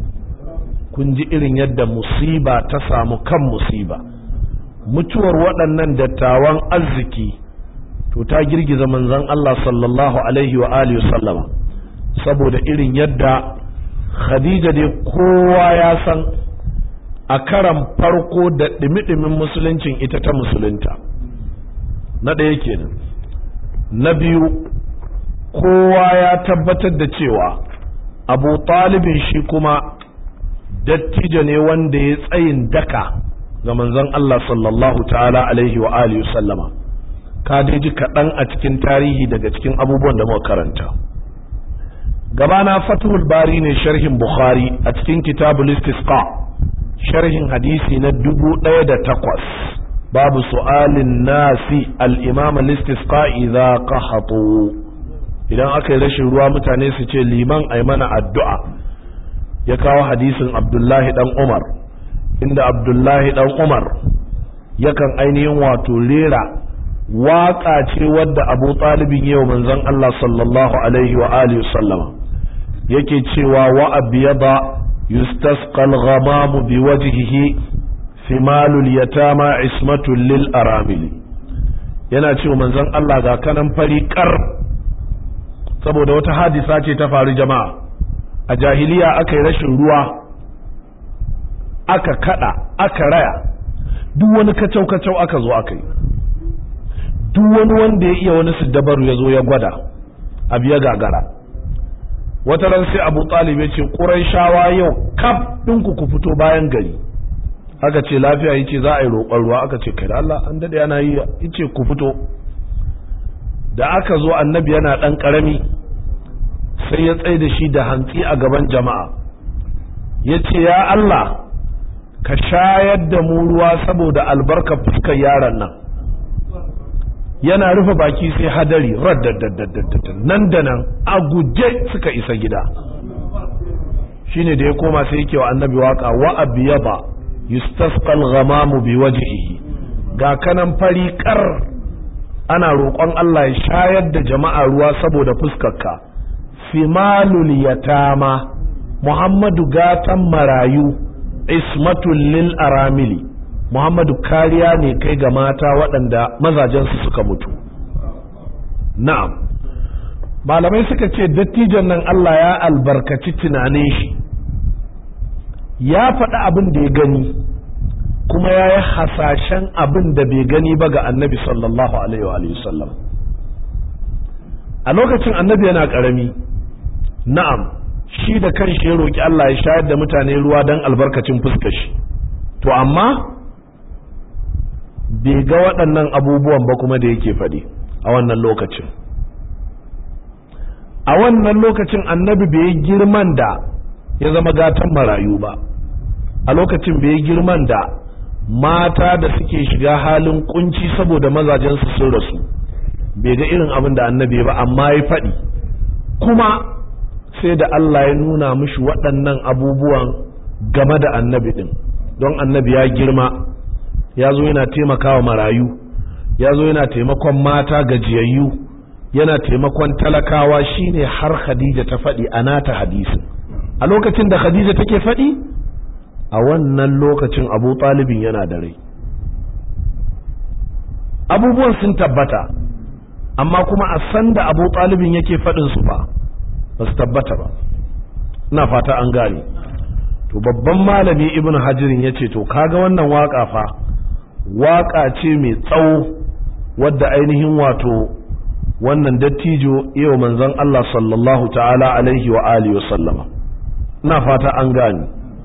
kun ji irin yadda musiba ta samu kan musiba mutuwar waɗannan dattawan arziki to ta girgiza manzon Allah sallallahu alaihi wa alihi sallama saboda irin yadda khadija dai kowa ya san a karan farko da ɗimi-ɗimin musuluncin ita ta musulunta na ɗaya kenan na biyu kowa ya tabbatar da cewa abu talibin shi kuma dattijo ne wanda ya tsayin daka ga manzon Allah sallallahu ta'ala alaihi wa alihi sallama ka dai ji kaɗan a cikin tarihi daga cikin abubuwan da muka karanta gabana fathul bari ne sharhin bukhari a cikin kitabul istisqa sharhin hadisi na dubu ɗaya da takwas babu su'alin nasi al-imam al-istisqa idza qahatu idan aka yi rashin ruwa mutane su ce liman ai mana addu'a ya kawo hadisin abdullahi dan umar inda abdullahi dan umar yakan ainihin wato rera waƙa ce wadda abu talibin yau manzon Allah sallallahu alaihi wa alihi sallama yake cewa wa abiyada yustasqa al-ghamamu bi wajhihi thimalul yatama ismatul lil aramili yana cewa manzon Allah ga kanan fari kar saboda wata hadisa ce ta faru jama'a a jahiliya aka yi rashin ruwa aka kada aka raya duk wani kacau-kacau aka zo aka yi duk wani wanda ya iya wani dabaru ya zo ya gwada abu ya gagara wata ran sai abu talib ya ce ƙurai shawa yau kaf ɗinku ku fito bayan gari aka ce lafiya yace za a yi roƙon ruwa aka ce kai da Allah an daɗe ana yi yace ku fito da aka zo annabi yana ɗan ƙarami sai ya tsaye da shi da hantsi a gaban jama'a ya ce ya Allah ka shayar da mu ruwa saboda albarka fuskar yaron nan yana rufe baki sai hadari raddaddaddaddaddad nan da nan a guje suka isa gida shine da ya koma sai yake wa annabi waka wa abiyaba yustasqal ghamamu bi wajhihi ga kanan fari kar ana roƙon Allah ya shayar da jama'a ruwa saboda fuskarka fimalul yatama muhammadu gatan marayu ismatul lil aramili muhammadu kariya ne kai ga mata waɗanda mazajensu suka mutu na'am malamai suka ce dattijan nan Allah ya albarkaci tunanin shi ya faɗi abin da ya gani kuma ya yi hasashen abin da bai gani ba ga annabi sallallahu alaihi wa sallam a lokacin annabi yana ƙarami na'am shi da kan shi ya roƙi Allah ya shayar da mutane ruwa don albarkacin fuskar shi to amma bai ga waɗannan abubuwan ba kuma da yake faɗi a wannan lokacin a wannan lokacin annabi bai yi girman da ya zama gatan marayu ba a lokacin bai yi girman da mata da suke shiga halin kunci saboda mazajensu sun rasu bai ga irin abin da annabi ba amma ya faɗi kuma sai da Allah ya nuna mishi waɗannan abubuwan game da annabi ɗin don annabi ya girma ya zo yana taimakawa marayu ya zo yana taimakon mata gajiyayyu yana taimakon talakawa shine har khadija ta faɗi a nata hadisin a lokacin da khadija take faɗi a wannan lokacin abu ɗalibin yana da rai abubuwan sun tabbata amma kuma a sanda abu ɗalibin yake faɗin su ba ba su tabbata ba ina fata an gane to babban malami ibn hajirin ya ce to kaga wannan waka fa waka ce mai tsawo wadda ainihin wato wannan dattijo yau manzon Allah sallallahu ta'ala alaihi wa alihi wa sallama ina fata an gane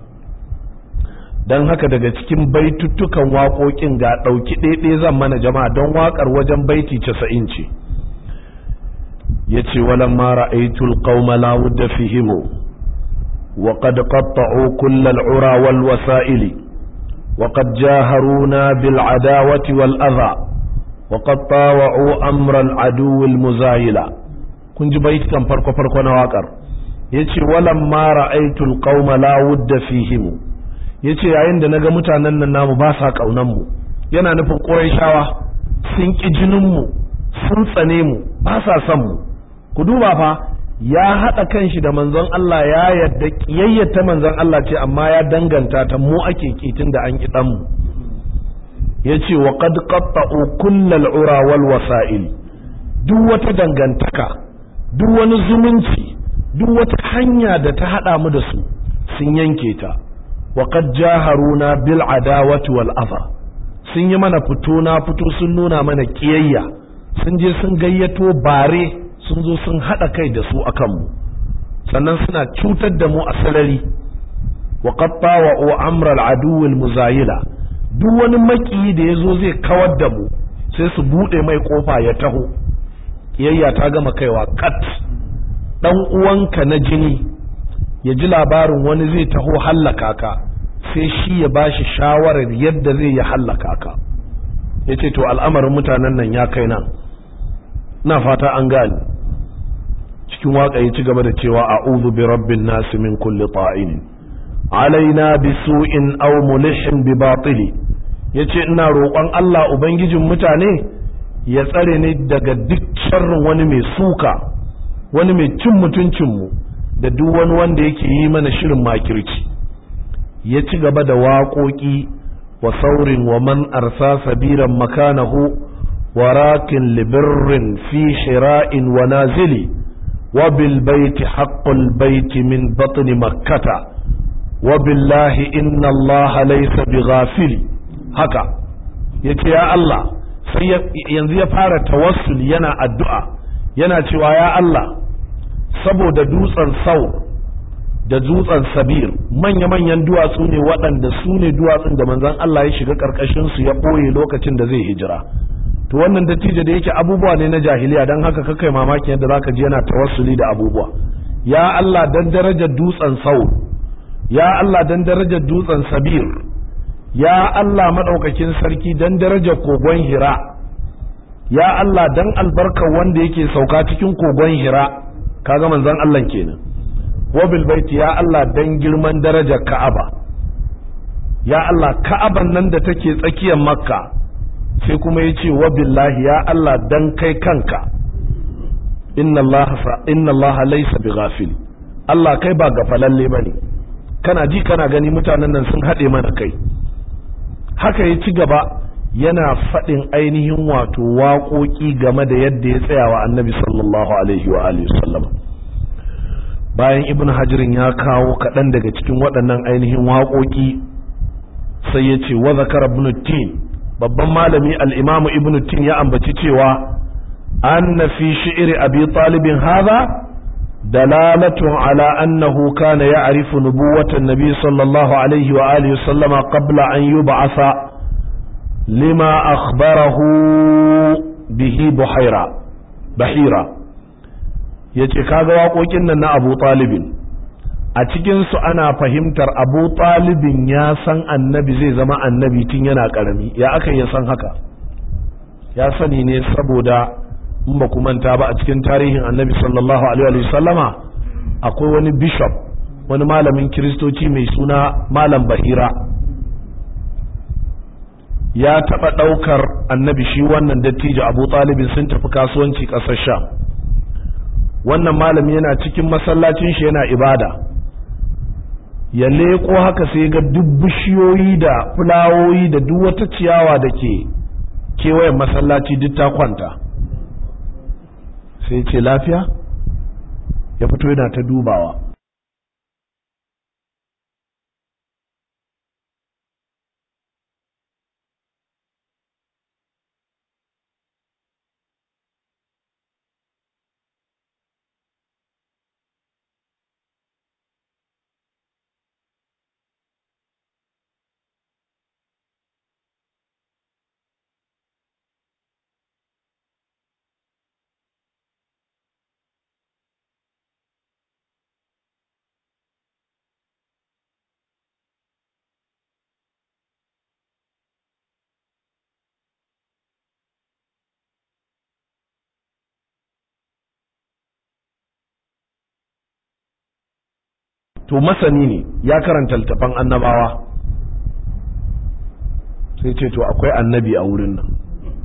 don haka daga cikin baituttukan waƙoƙin ga ɗauki ɗaiɗai zan mana jama'a don waƙar wajen baiti casa'in ce ya ce walan ma ra'aitul qauma la wudda fihimu wa qad qatta'u kull al'ura wal wasa'ili wa qad jaharuna bil adawati wal adha wa qad tawa'u amra al adu al muzayila kun ji baitikan farko farko na waƙar yace walan ma ra'aitul qauma la wudda fihimu ya ce yayin da na ga mutanen nan namu ba sa mu yana nufin ƙuraishawa sun ƙi jininmu sun tsane mu ba sa son mu ku duba fa ya haɗa kanshi da manzon Allah ya yadda ƙiyayyata manzon Allah ce amma ya danganta ta mu ake kitin da an ƙi mu ya ce wa qad qatta'u kullal ura wal wasa'il duk wata dangantaka duk wani zumunci duk wata hanya da ta haɗa mu da su sun yanke ta وقد جاهرونا بالعداوة والأذى sun yi mana fito na fito sun nuna mana kiyayya sun je sun gayyato bare sun zo sun haɗa kai da su akan mu sannan suna cutar da mu a sarari wa qatta wa amra al muzayila duk wani maki da yazo zai kawar da mu sai su buɗe mai ƙofa ya taho ƙiyayya ta gama kaiwa kat ɗan uwanka na jini ya ji labarin wani zai taho hallaka ka sai shi ya ba shi shawarar yadda zai ya hallaka ka ya ce to al'amarin mutanen nan ya kai nan na fata an gani cikin waƙa ya ci gaba da cewa a'udhu bi rabbin nasi min kulli ta'in alaina bi su'in aw mulihin bi batili yace ina roƙon Allah ubangijin mutane ya tsare ni daga duk sharrin wani mai suka wani mai cin mutuncin mu da duk wani wanda yake yi mana shirin makirci ya ci gaba da waƙoƙi wa saurin wa man arsa sabiran makanahu wa rakin libirrin fi shira'in wa nazili wa bil baiti haqqul baiti min batni makkata wa billahi inna allaha laysa bighafil haka yace ya Allah sai yanzu ya fara tawassul yana addu'a yana cewa ya Allah saboda dutsen sau da dutsen sabir manya-manyan duwatsu ne waɗanda su ne duwatsun da manzan Allah ya shiga ƙarƙashinsu ya ɓoye lokacin da zai hijira to wannan dattijo da yake abubuwa ne na jahiliya don haka kakai mamakin yadda zaka ji yana tawassuli da abubuwa ya Allah dan darajar dutsen sau ya Allah dan darajar dutsen sabir ya Allah maɗaukakin sarki dan darajar kogon hira ya Allah dan albarkar wanda yake sauka cikin kogon hira kaga manzan Allah kenan wabil baiti ya Allah dan girman darajar Ka'aba ya Allah Ka'aban nan da take tsakiyar Makka sai kuma yace wabillahi ya Allah dan kai kanka inna Allah inna Allah laysa bighafil Allah kai ba gafalalle bane kana ji kana gani mutanen nan sun haɗe mana kai haka ya ci gaba yana faɗin ainihin wato waƙoƙi game da yadda ya tsaya wa annabi sallallahu alaihi wa alihi sallam bayan ibn hajirin ya kawo kaɗan daga cikin waɗannan ainihin waƙoƙi sai ya ce wa zakara ibn tin babban malami al-imamu ibn tin ya ambaci cewa anna fi shi'ri abi talibin hadha دلالة على أنه كان يعرف نبوة النبي صلى الله عليه وآله وسلم قبل أن يبعث لما أخبره به بحيرة بحيرة yace kaga waƙoƙin nan na Abu Talibin a cikin su ana fahimtar Abu Talibin ya san annabi zai zama annabi tun yana ƙarami ya aka ya san haka ya sani ne saboda in ba ku manta ba a cikin tarihin annabi sallallahu alaihi wa sallama akwai wani bishop wani malamin kiristoci mai suna malam bahira ya taɓa ɗaukar annabi shi wannan dattijo abu talibin sun tafi kasuwanci ƙasar sham wannan malami yana cikin masallacin shi yana ibada ya leƙo haka sai ga duk bishiyoyi da fulawoyi da duk wata ciyawa da ke kewayen masallaci duk ta kwanta sai ce lafiya ya fito yana ta dubawa to masani ne ya karanta littafan annabawa sai ce to akwai annabi a wurin nan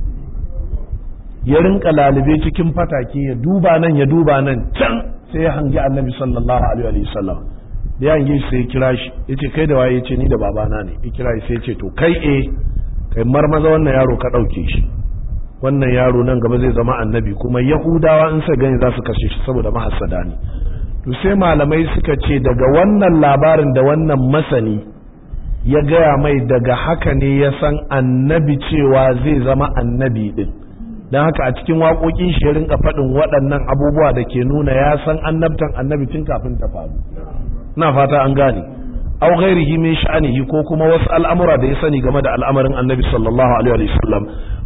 ya rinka lalube cikin fatake ya duba nan ya duba nan can sai ya hangi annabi sallallahu alaihi wa sallam da ya hangi sai ya kira shi ya ce kai da waye ya ce ni da babana ne ya kira shi sai ya ce to kai eh kai marmaza wannan yaro ka ɗauke shi wannan yaro nan gaba zai zama annabi kuma yahudawa in sa gani za su kashe shi saboda mahassada ne to sai malamai suka ce daga wannan labarin da wannan masani ya gaya mai daga haka ne ya san annabi cewa zai zama annabi din don haka a cikin waƙoƙin shi ya rinka faɗin waɗannan abubuwa da ke nuna ya san annabtan annabi tun kafin ta faru na fata an gane aw ghairihi min sha'anihi ko kuma wasu al'amura da ya sani game da al'amarin annabi sallallahu alaihi wa sallam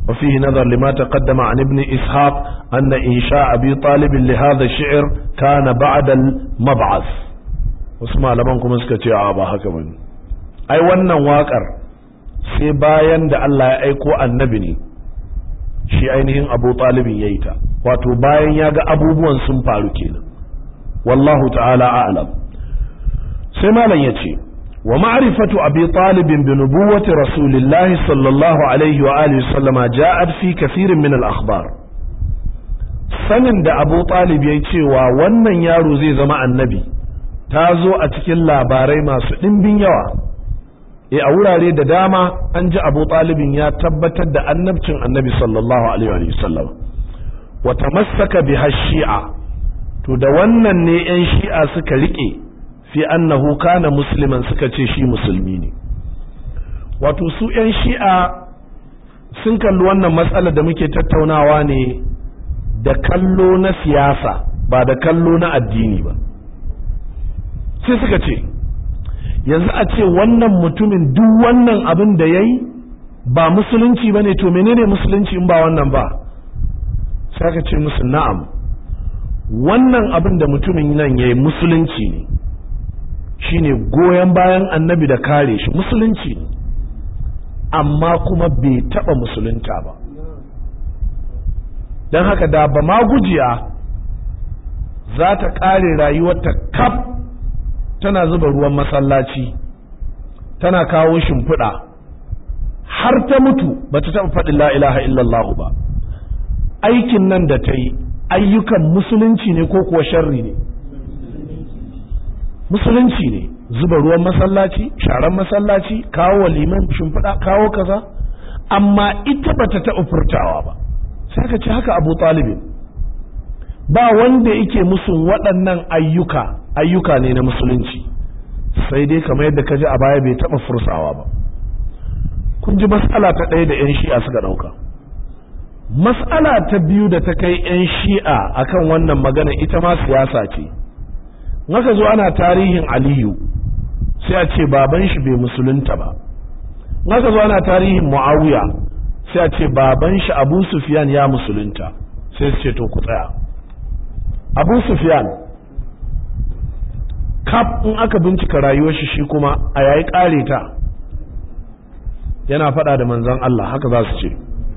وفيه نظر لما تقدم عن ابن إسحاق أن إنشاء أبي طالب لهذا الشعر كان بعد المبعث واسمع لمنكم اسكتي عابا هكذا أي ونن واقر sai bayan da Allah ya aiko annabi ne shi ainihin abu talibin ya yi ta wato bayan ya ga abubuwan sun faru kenan wallahu ta'ala a'lam sai malam ya ce wa ma'rifatu abi talibin bi nubuwwati rasulillahi sallallahu alaihi wa alihi sallama ja'at fi kathirin min al-akhbar sanin da abu talib ya cewa wannan yaro zai zama annabi ta zo a cikin labarai masu ɗimbin yawa e a wurare da dama an ji abu talibin ya tabbatar da annabcin annabi sallallahu alaihi wa sallam wa tamassaka biha shi'a to da wannan ne yan shi'a suka rike fi annahu kana musliman suka ce shi musulmi ne wato su yan shi'a sun kalli wannan matsalar da muke tattaunawa ne da kallo na siyasa ba da kallo na addini ba sai suka ce yanzu a ce wannan mutumin duk wannan abin da ya yi ba musulunci ba ne to menene musulunci in ba wannan ba sai aka ce musu na'am wannan abin da mutumin nan ya yi musulunci ne shine goyon bayan annabi da kare shi musulunci ne amma kuma bai taba musulunta ba don haka da ba ma gujiya za ta kare rayuwarta kaf tana zuba ruwan masallaci tana kawo shimfiɗa har ta mutu ba ta taɓa faɗin la ilaha illallah ba aikin nan da ta yi ayyukan musulunci ne ko kuwa sharri ne musulunci ne zuba ruwan masallaci sharan masallaci kawo liman shimfiɗa kawo kaza amma ita ba ta taɓa furtawa ba sai ka ce haka abu talibin ba wanda yake musun waɗannan ayyuka ayyuka ne na musulunci sai dai kamar yadda ka ji a baya bai taɓa fursawa ba kun ji mas'ala ta ɗaya da 'yan shi'a suka ɗauka mas'ala ta biyu da ta kai 'yan shi'a akan wannan magana ita ma siyasa ce naka zo ana tarihin aliyu sai a ce baban shi bai musulunta ba naka zo ana tarihin muawiya sai a ce baban shi abu sufyan ya musulunta sai su ce to ku tsaya abu sufyan kaf in aka bincika rayuwar shi shi kuma a yayi kare ta yana faɗa da manzon Allah haka za su ce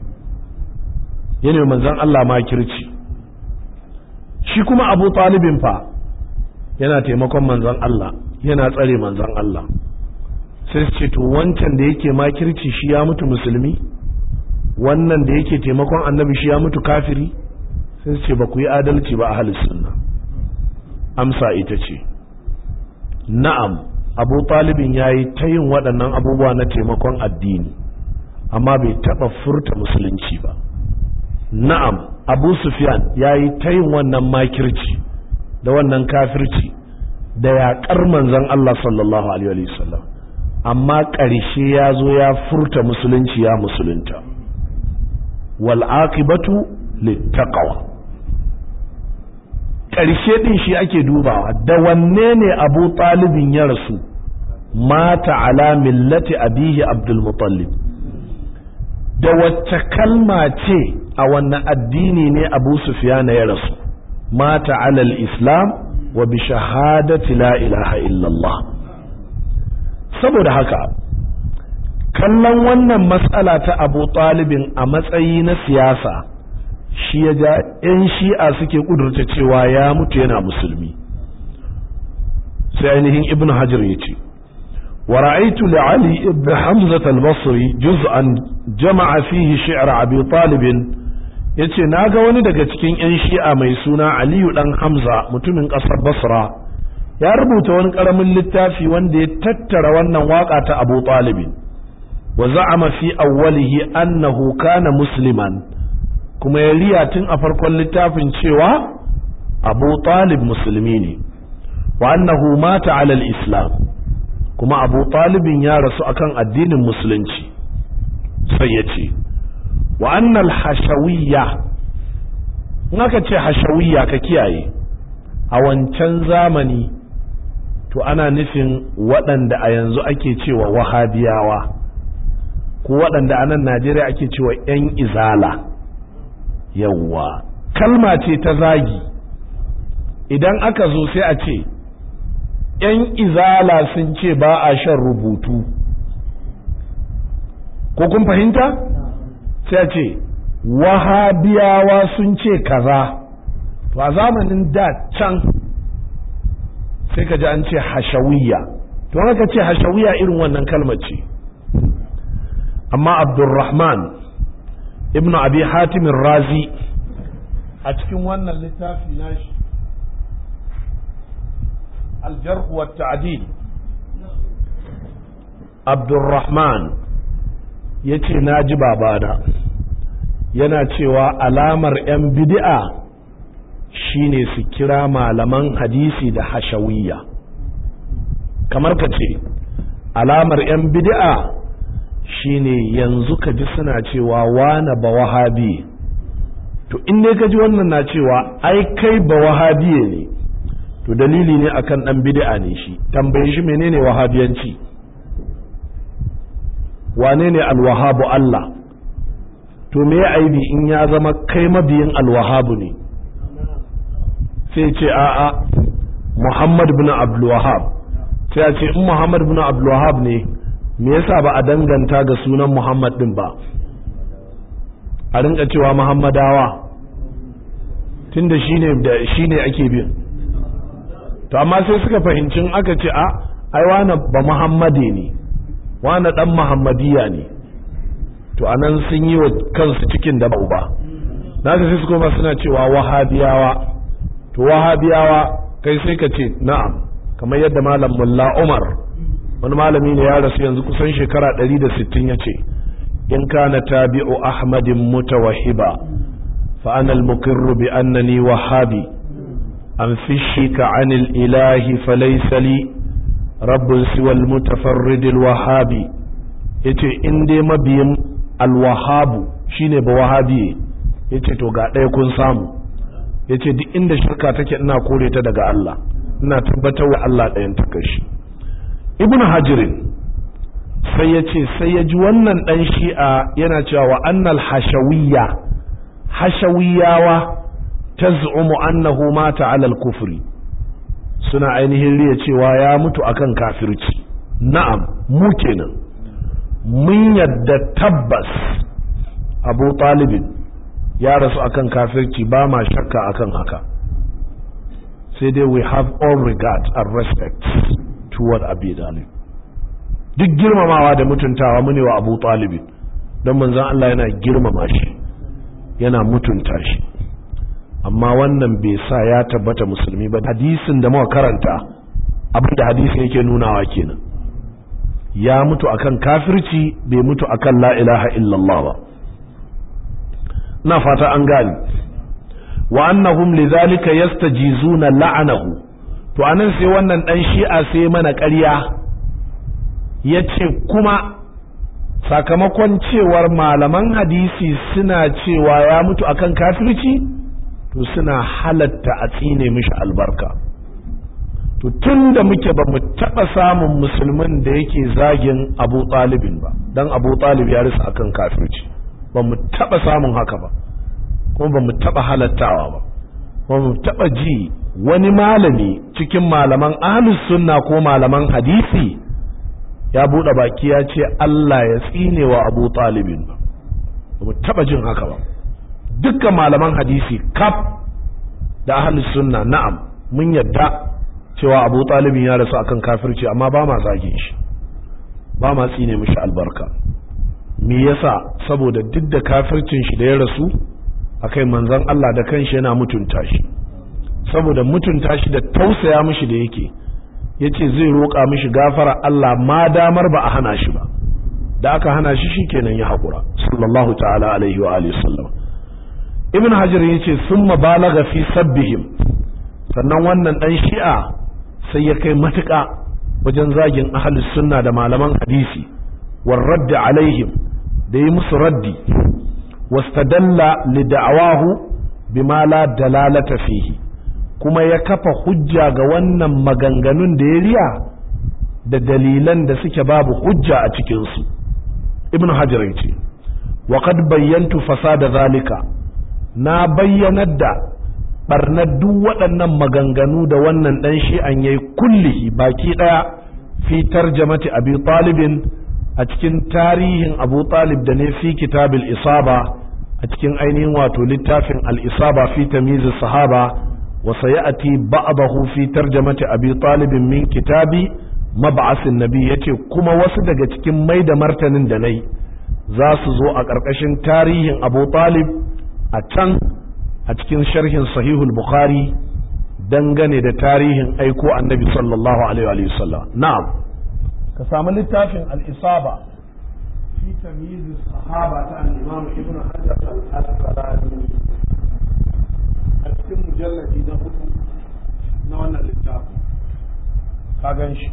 yana manzon Allah makirci shi kuma abu talibin fa yana taimakon manzon Allah yana tsare manzon Allah sai su ce to wancan da yake makirci shi ya mutu musulmi wannan da yake taimakon annabi shi ya mutu kafiri sai su ce ba ku yi adalci ba a sunna amsa ita ce na'am abu talibin ya yi ta yin waɗannan abubuwa na taimakon addini amma bai taɓa furta musulunci ba na'am abu sufyan ya yi ta yin wannan makirci da wannan kafirci da yaƙar manzon Allah sallallahu alaihi wasallam amma ƙarshe ya zo ya furta musulunci ya musulunta wal aqibatu littaqwa ƙarshe din shi ake dubawa da wanne ne Abu Talibin ya rasu mata ala millati abihi Abdul Muttalib da wacce kalma ce a wannan addini ne Abu Sufyan ya rasu mata ala al-islam wa bi shahadati la ilaha illallah saboda haka kallon wannan matsala ta abu talibin a matsayi na siyasa shi ya ja 'yan shi'a suke kudurta cewa ya mutu yana musulmi sai ainihin ibn hajar ya ce wa ra'aitu li ali ibn hamza al-basri juz'an jama'a fihi shi'r abi talibin yace naga wani daga cikin 'yan shi'a mai suna aliyu dan hamza mutumin kasar basra ya rubuta wani karamin littafi wanda ya tattara wannan waka ta abu talibin wa za'ama fi awwalihi annahu kana musliman kuma ya riya tun a farkon littafin cewa abu talib musulmi ne wa annahu mata alal islam kuma abu talibin ya rasu akan addinin musulunci sai ya ce wa annal hashawiyya in aka ce hashawiyya ka kiyaye a wancan zamani to ana nufin waɗanda a yanzu ake cewa wahabiyawa ko waɗanda a nan najeriya ake cewa 'yan izala yawwa kalma ce ta zagi idan aka zo sai a ce 'yan izala sun ce ba a shan rubutu ko kun fahimta sai a ce wahabiyawa sun ce kaza to a zamanin da can sai ka ji an ce hashawiyya to haka ce hashawiyya irin wannan kalmar ce amma abdurrahman ibn abi hatimin razi a cikin wannan littafi nashi aljarh wa ta'dil abdurrahman ya ce na ji babana yana cewa alamar 'yan bid'a shine su kira malaman hadisi da hashawiyya kamar ka ce alamar 'yan bid'a shine yanzu ka ji suna cewa wane ba wahabi to in dai ka ji wannan na cewa ai kai ba wahabiye ne to dalili ne akan dan bid'a ne shi tambaye shi menene wahabiyanci wane ne alwahabu Allah to me aibi in ya zama kai mabiyin alwahabu ne sai ce a'a Muhammad bin Abdul Wahab sai a ce in Muhammad bin Abdul Wahab ne me yasa ba a danganta ga sunan Muhammad din ba a rinka cewa Muhammadawa tunda shine da shine ake bin to amma sai suka fahimci aka ce a ai wani ba Muhammade ne wani dan Muhammadiya ne to anan sun yi wa kansu cikin da ba naka sai su koma suna cewa wahabiyawa to wahabiyawa kai sai ka ce na'am kamar yadda malam mulla umar wani malami ne ya rasu yanzu kusan shekara 160 ya ce in kana tabi'u ahmadin mutawahhiba fa ana al-muqirru bi annani wahabi an fishika anil ilahi falaysa li rabbun siwa al-mutafarrid al-wahabi yace in dai mabiyin al-wahabu shine ba wahabi yace to ga ɗaya kun samu yace duk inda shirka take ina kore ta daga Allah ina tabbatar wa Allah ɗayan ta kashi ibnu hajirin sai ya ce sai ya ji wannan ɗan shi'a yana cewa wa annal hashawiyya hashawiyawa ta zu'umu annahu mata alal kufri suna ainihin riya cewa ya mutu akan kafirci na'am mu kenan mun yadda tabbas abu talibin ya rasu akan kafirci ba ma shakka akan haka sai dai we have all regard and respect toward Abi Talib duk girmamawa da mutuntawa mune wa Abu Talib don manzon Allah yana girmama shi yana mutunta shi amma wannan bai sa ya tabbata musulmi ba hadisin da muka karanta abin da hadisin yake nunawa kenan ya mutu akan kafirci bai mutu akan la ilaha illallah ba na fata an gani wa annahum lidhalika yastajizuna la'anahu to anan sai wannan dan shi'a sai mana ƙarya yace kuma sakamakon cewar malaman hadisi suna cewa ya mutu akan kafirci to suna halatta a tsine mishi albarka to tun da muke ba mu taɓa samun musulmin da yake zagin abu ɗalibin ba don abu ɗalib ya risa akan kafirci ba mu taɓa samun haka ba kuma ba mu taɓa halattawa ba ba mu taɓa ji wani malami cikin malaman ahlus sunna ko malaman hadisi ya buɗe baki ya ce Allah ya tsine wa abu talibin ba ba mu taɓa jin haka ba dukkan malaman hadisi kaf da ahlus sunna na'am mun yadda cewa abu talibin ya rasu akan kafirci amma ba ma zagin shi ba ma tsine mishi albarka me yasa saboda duk da kafircin shi da ya rasu akai manzon Allah da kanshi yana mutunta shi saboda mutunta shi da tausaya mishi da yake yace zai roƙa mishi gafara Allah ma damar ba a hana shi ba da aka hana shi shikenan ya haƙura sallallahu ta'ala alaihi wa alihi sallam ibn hajar yace summa balagha fi sabbihim sannan wannan dan shi'a sai ya kai matuƙa wajen zagin ahlus sunna da malaman hadisi war raddi alaihim da yi musu raddi wastadalla li da'awahu bima la dalalata fihi kuma ya kafa hujja ga wannan maganganun da ya riya da dalilan da suke babu hujja a cikinsu ibn hajar yace wa qad bayyantu fasada zalika na bayyanar da barnar duk waɗannan maganganu da wannan dan shi an yayi kullihi baki daya fi tarjamati abi talibin a cikin tarihin abu talib da ne fi kitabil isaba a cikin ainihin wato littafin al-isaba fi tamyiz sahaba wa sayati ba'dahu fi tarjamati abi talib min kitabi mab'asin nabi yace kuma wasu daga cikin mai da martanin da nayi za su zo a ƙarƙashin tarihin abu talib a can a cikin sharhin sahihul bukhari dangane da tarihin aiko annabi sallallahu alaihi wa sallam na'am ka samu littafin al-isaba fi tamyiz sahaba ta al-imam ibn hajar al-asqalani a cikin mujalladi na hudu na wannan littafin ka gan shi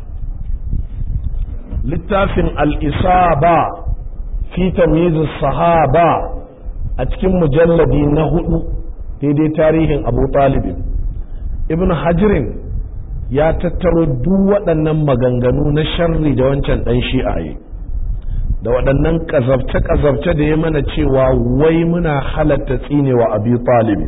littafin al-isaba fi tamyiz sahaba a cikin mujalladi na hudu daidai tarihin abu talibin ibn hajirin ya tattaro duk waɗannan maganganu na sharri da wancan ɗan shi'aye da waɗannan ƙazabce-ƙazabce da ya mana cewa wai muna halatta tsinewa abi talibin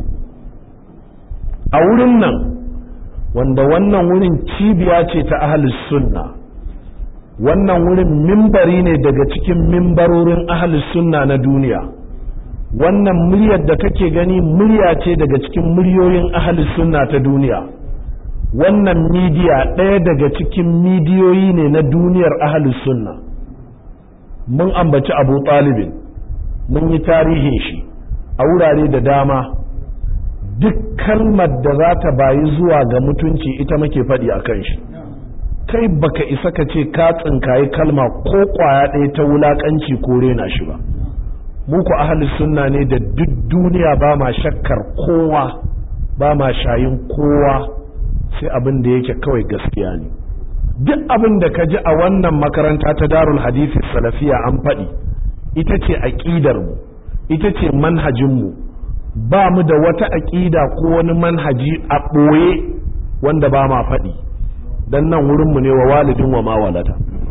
a wurin nan wanda wannan wurin cibiya ce ta ahalus sunna wannan wurin mimbari ne daga cikin mimbarorin ahalus sunna na duniya wannan muryar da kake gani murya ce daga cikin muryoyin ahalus sunna ta duniya wannan midiya ɗaya daga cikin midiyoyi ne na duniyar ahalus sunna mun ambaci abu talibin mun yi tarihin shi a wurare da dama duk kalmar da za ta bayi zuwa ga mutunci ita muke faɗi a kan shi kai baka isa ka ce ka tsinkayi kalma ko ƙwaya ɗaya ta wulaƙanci ko rena shi ba mu ku ahalus sunna ne da duk duniya ba ma shakkar kowa ba ma shayin kowa sai abin da yake kawai gaskiya ne duk abin da ka ji a wannan makaranta ta darul hadisi salafiya an faɗi ita ce aƙidar mu ita ce manhajin mu ba mu da wata aƙida ko wani manhaji a ɓoye wanda ba ma faɗi dan nan wurin mu ne wa walidin wa ma walada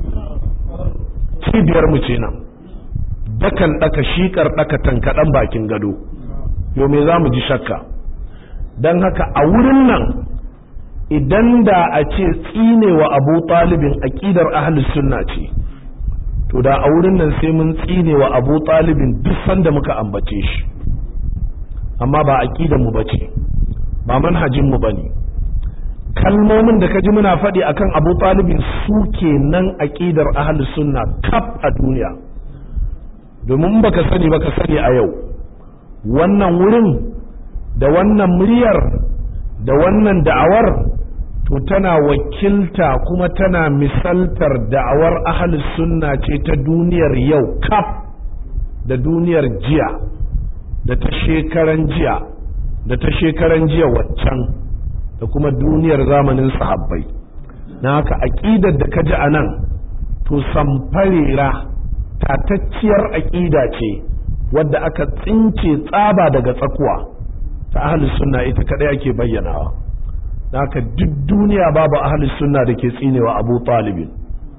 cibiyar mu ce nan dakan ɗaka shikar ɗaka tankaɗan bakin gado yau me za mu ji shakka don haka a wurin nan idan da a ce tsinewa abu talibin aƙidar ahlus sunna ce to da a wurin nan sai mun tsinewa abu talibin duk sanda muka ambace shi amma ba aƙidar mu bace ba manhajin mu bane kalmomin da kaji muna faɗi akan abu talibin su kenan aƙidar ahlus sunna kaf a duniya domin baka sani baka sani a yau wannan wurin da wannan muryar da wannan da'awar to tana wakilta kuma tana misaltar da'awar ahalus sunna ce ta duniyar yau kaf da duniyar jiya da ta shekaran jiya da ta shekaran jiya waccan da kuma duniyar zamanin sahabbai na haka aƙidar da ka ji a nan to samfarera tatacciyar aƙida ce wadda aka tsince tsaba daga tsakuwa ta ahalus sunna ita kadai ake bayyanawa haka duk duniya babu ahalus sunna da ke tsinewa abu talibin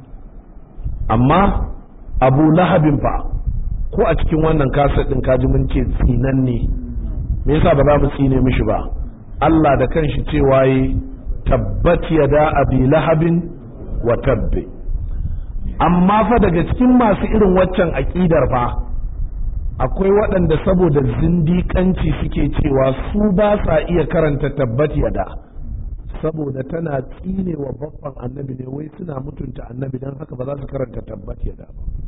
amma abu lahabin fa ko a cikin wannan kasar ɗin kaji mun ce tsinan ne me yasa ba za mu tsine mishi ba Allah da kanshi cewa yi tabbat yada abi lahabin wa tabbe amma fa daga cikin masu irin waccan aƙidar fa akwai waɗanda saboda zindiƙanci suke cewa su ba sa iya karanta tabbat yada saboda tana tsine wa baffan annabi ne wai suna mutunta annabi don haka ba za su karanta tabbat yada ba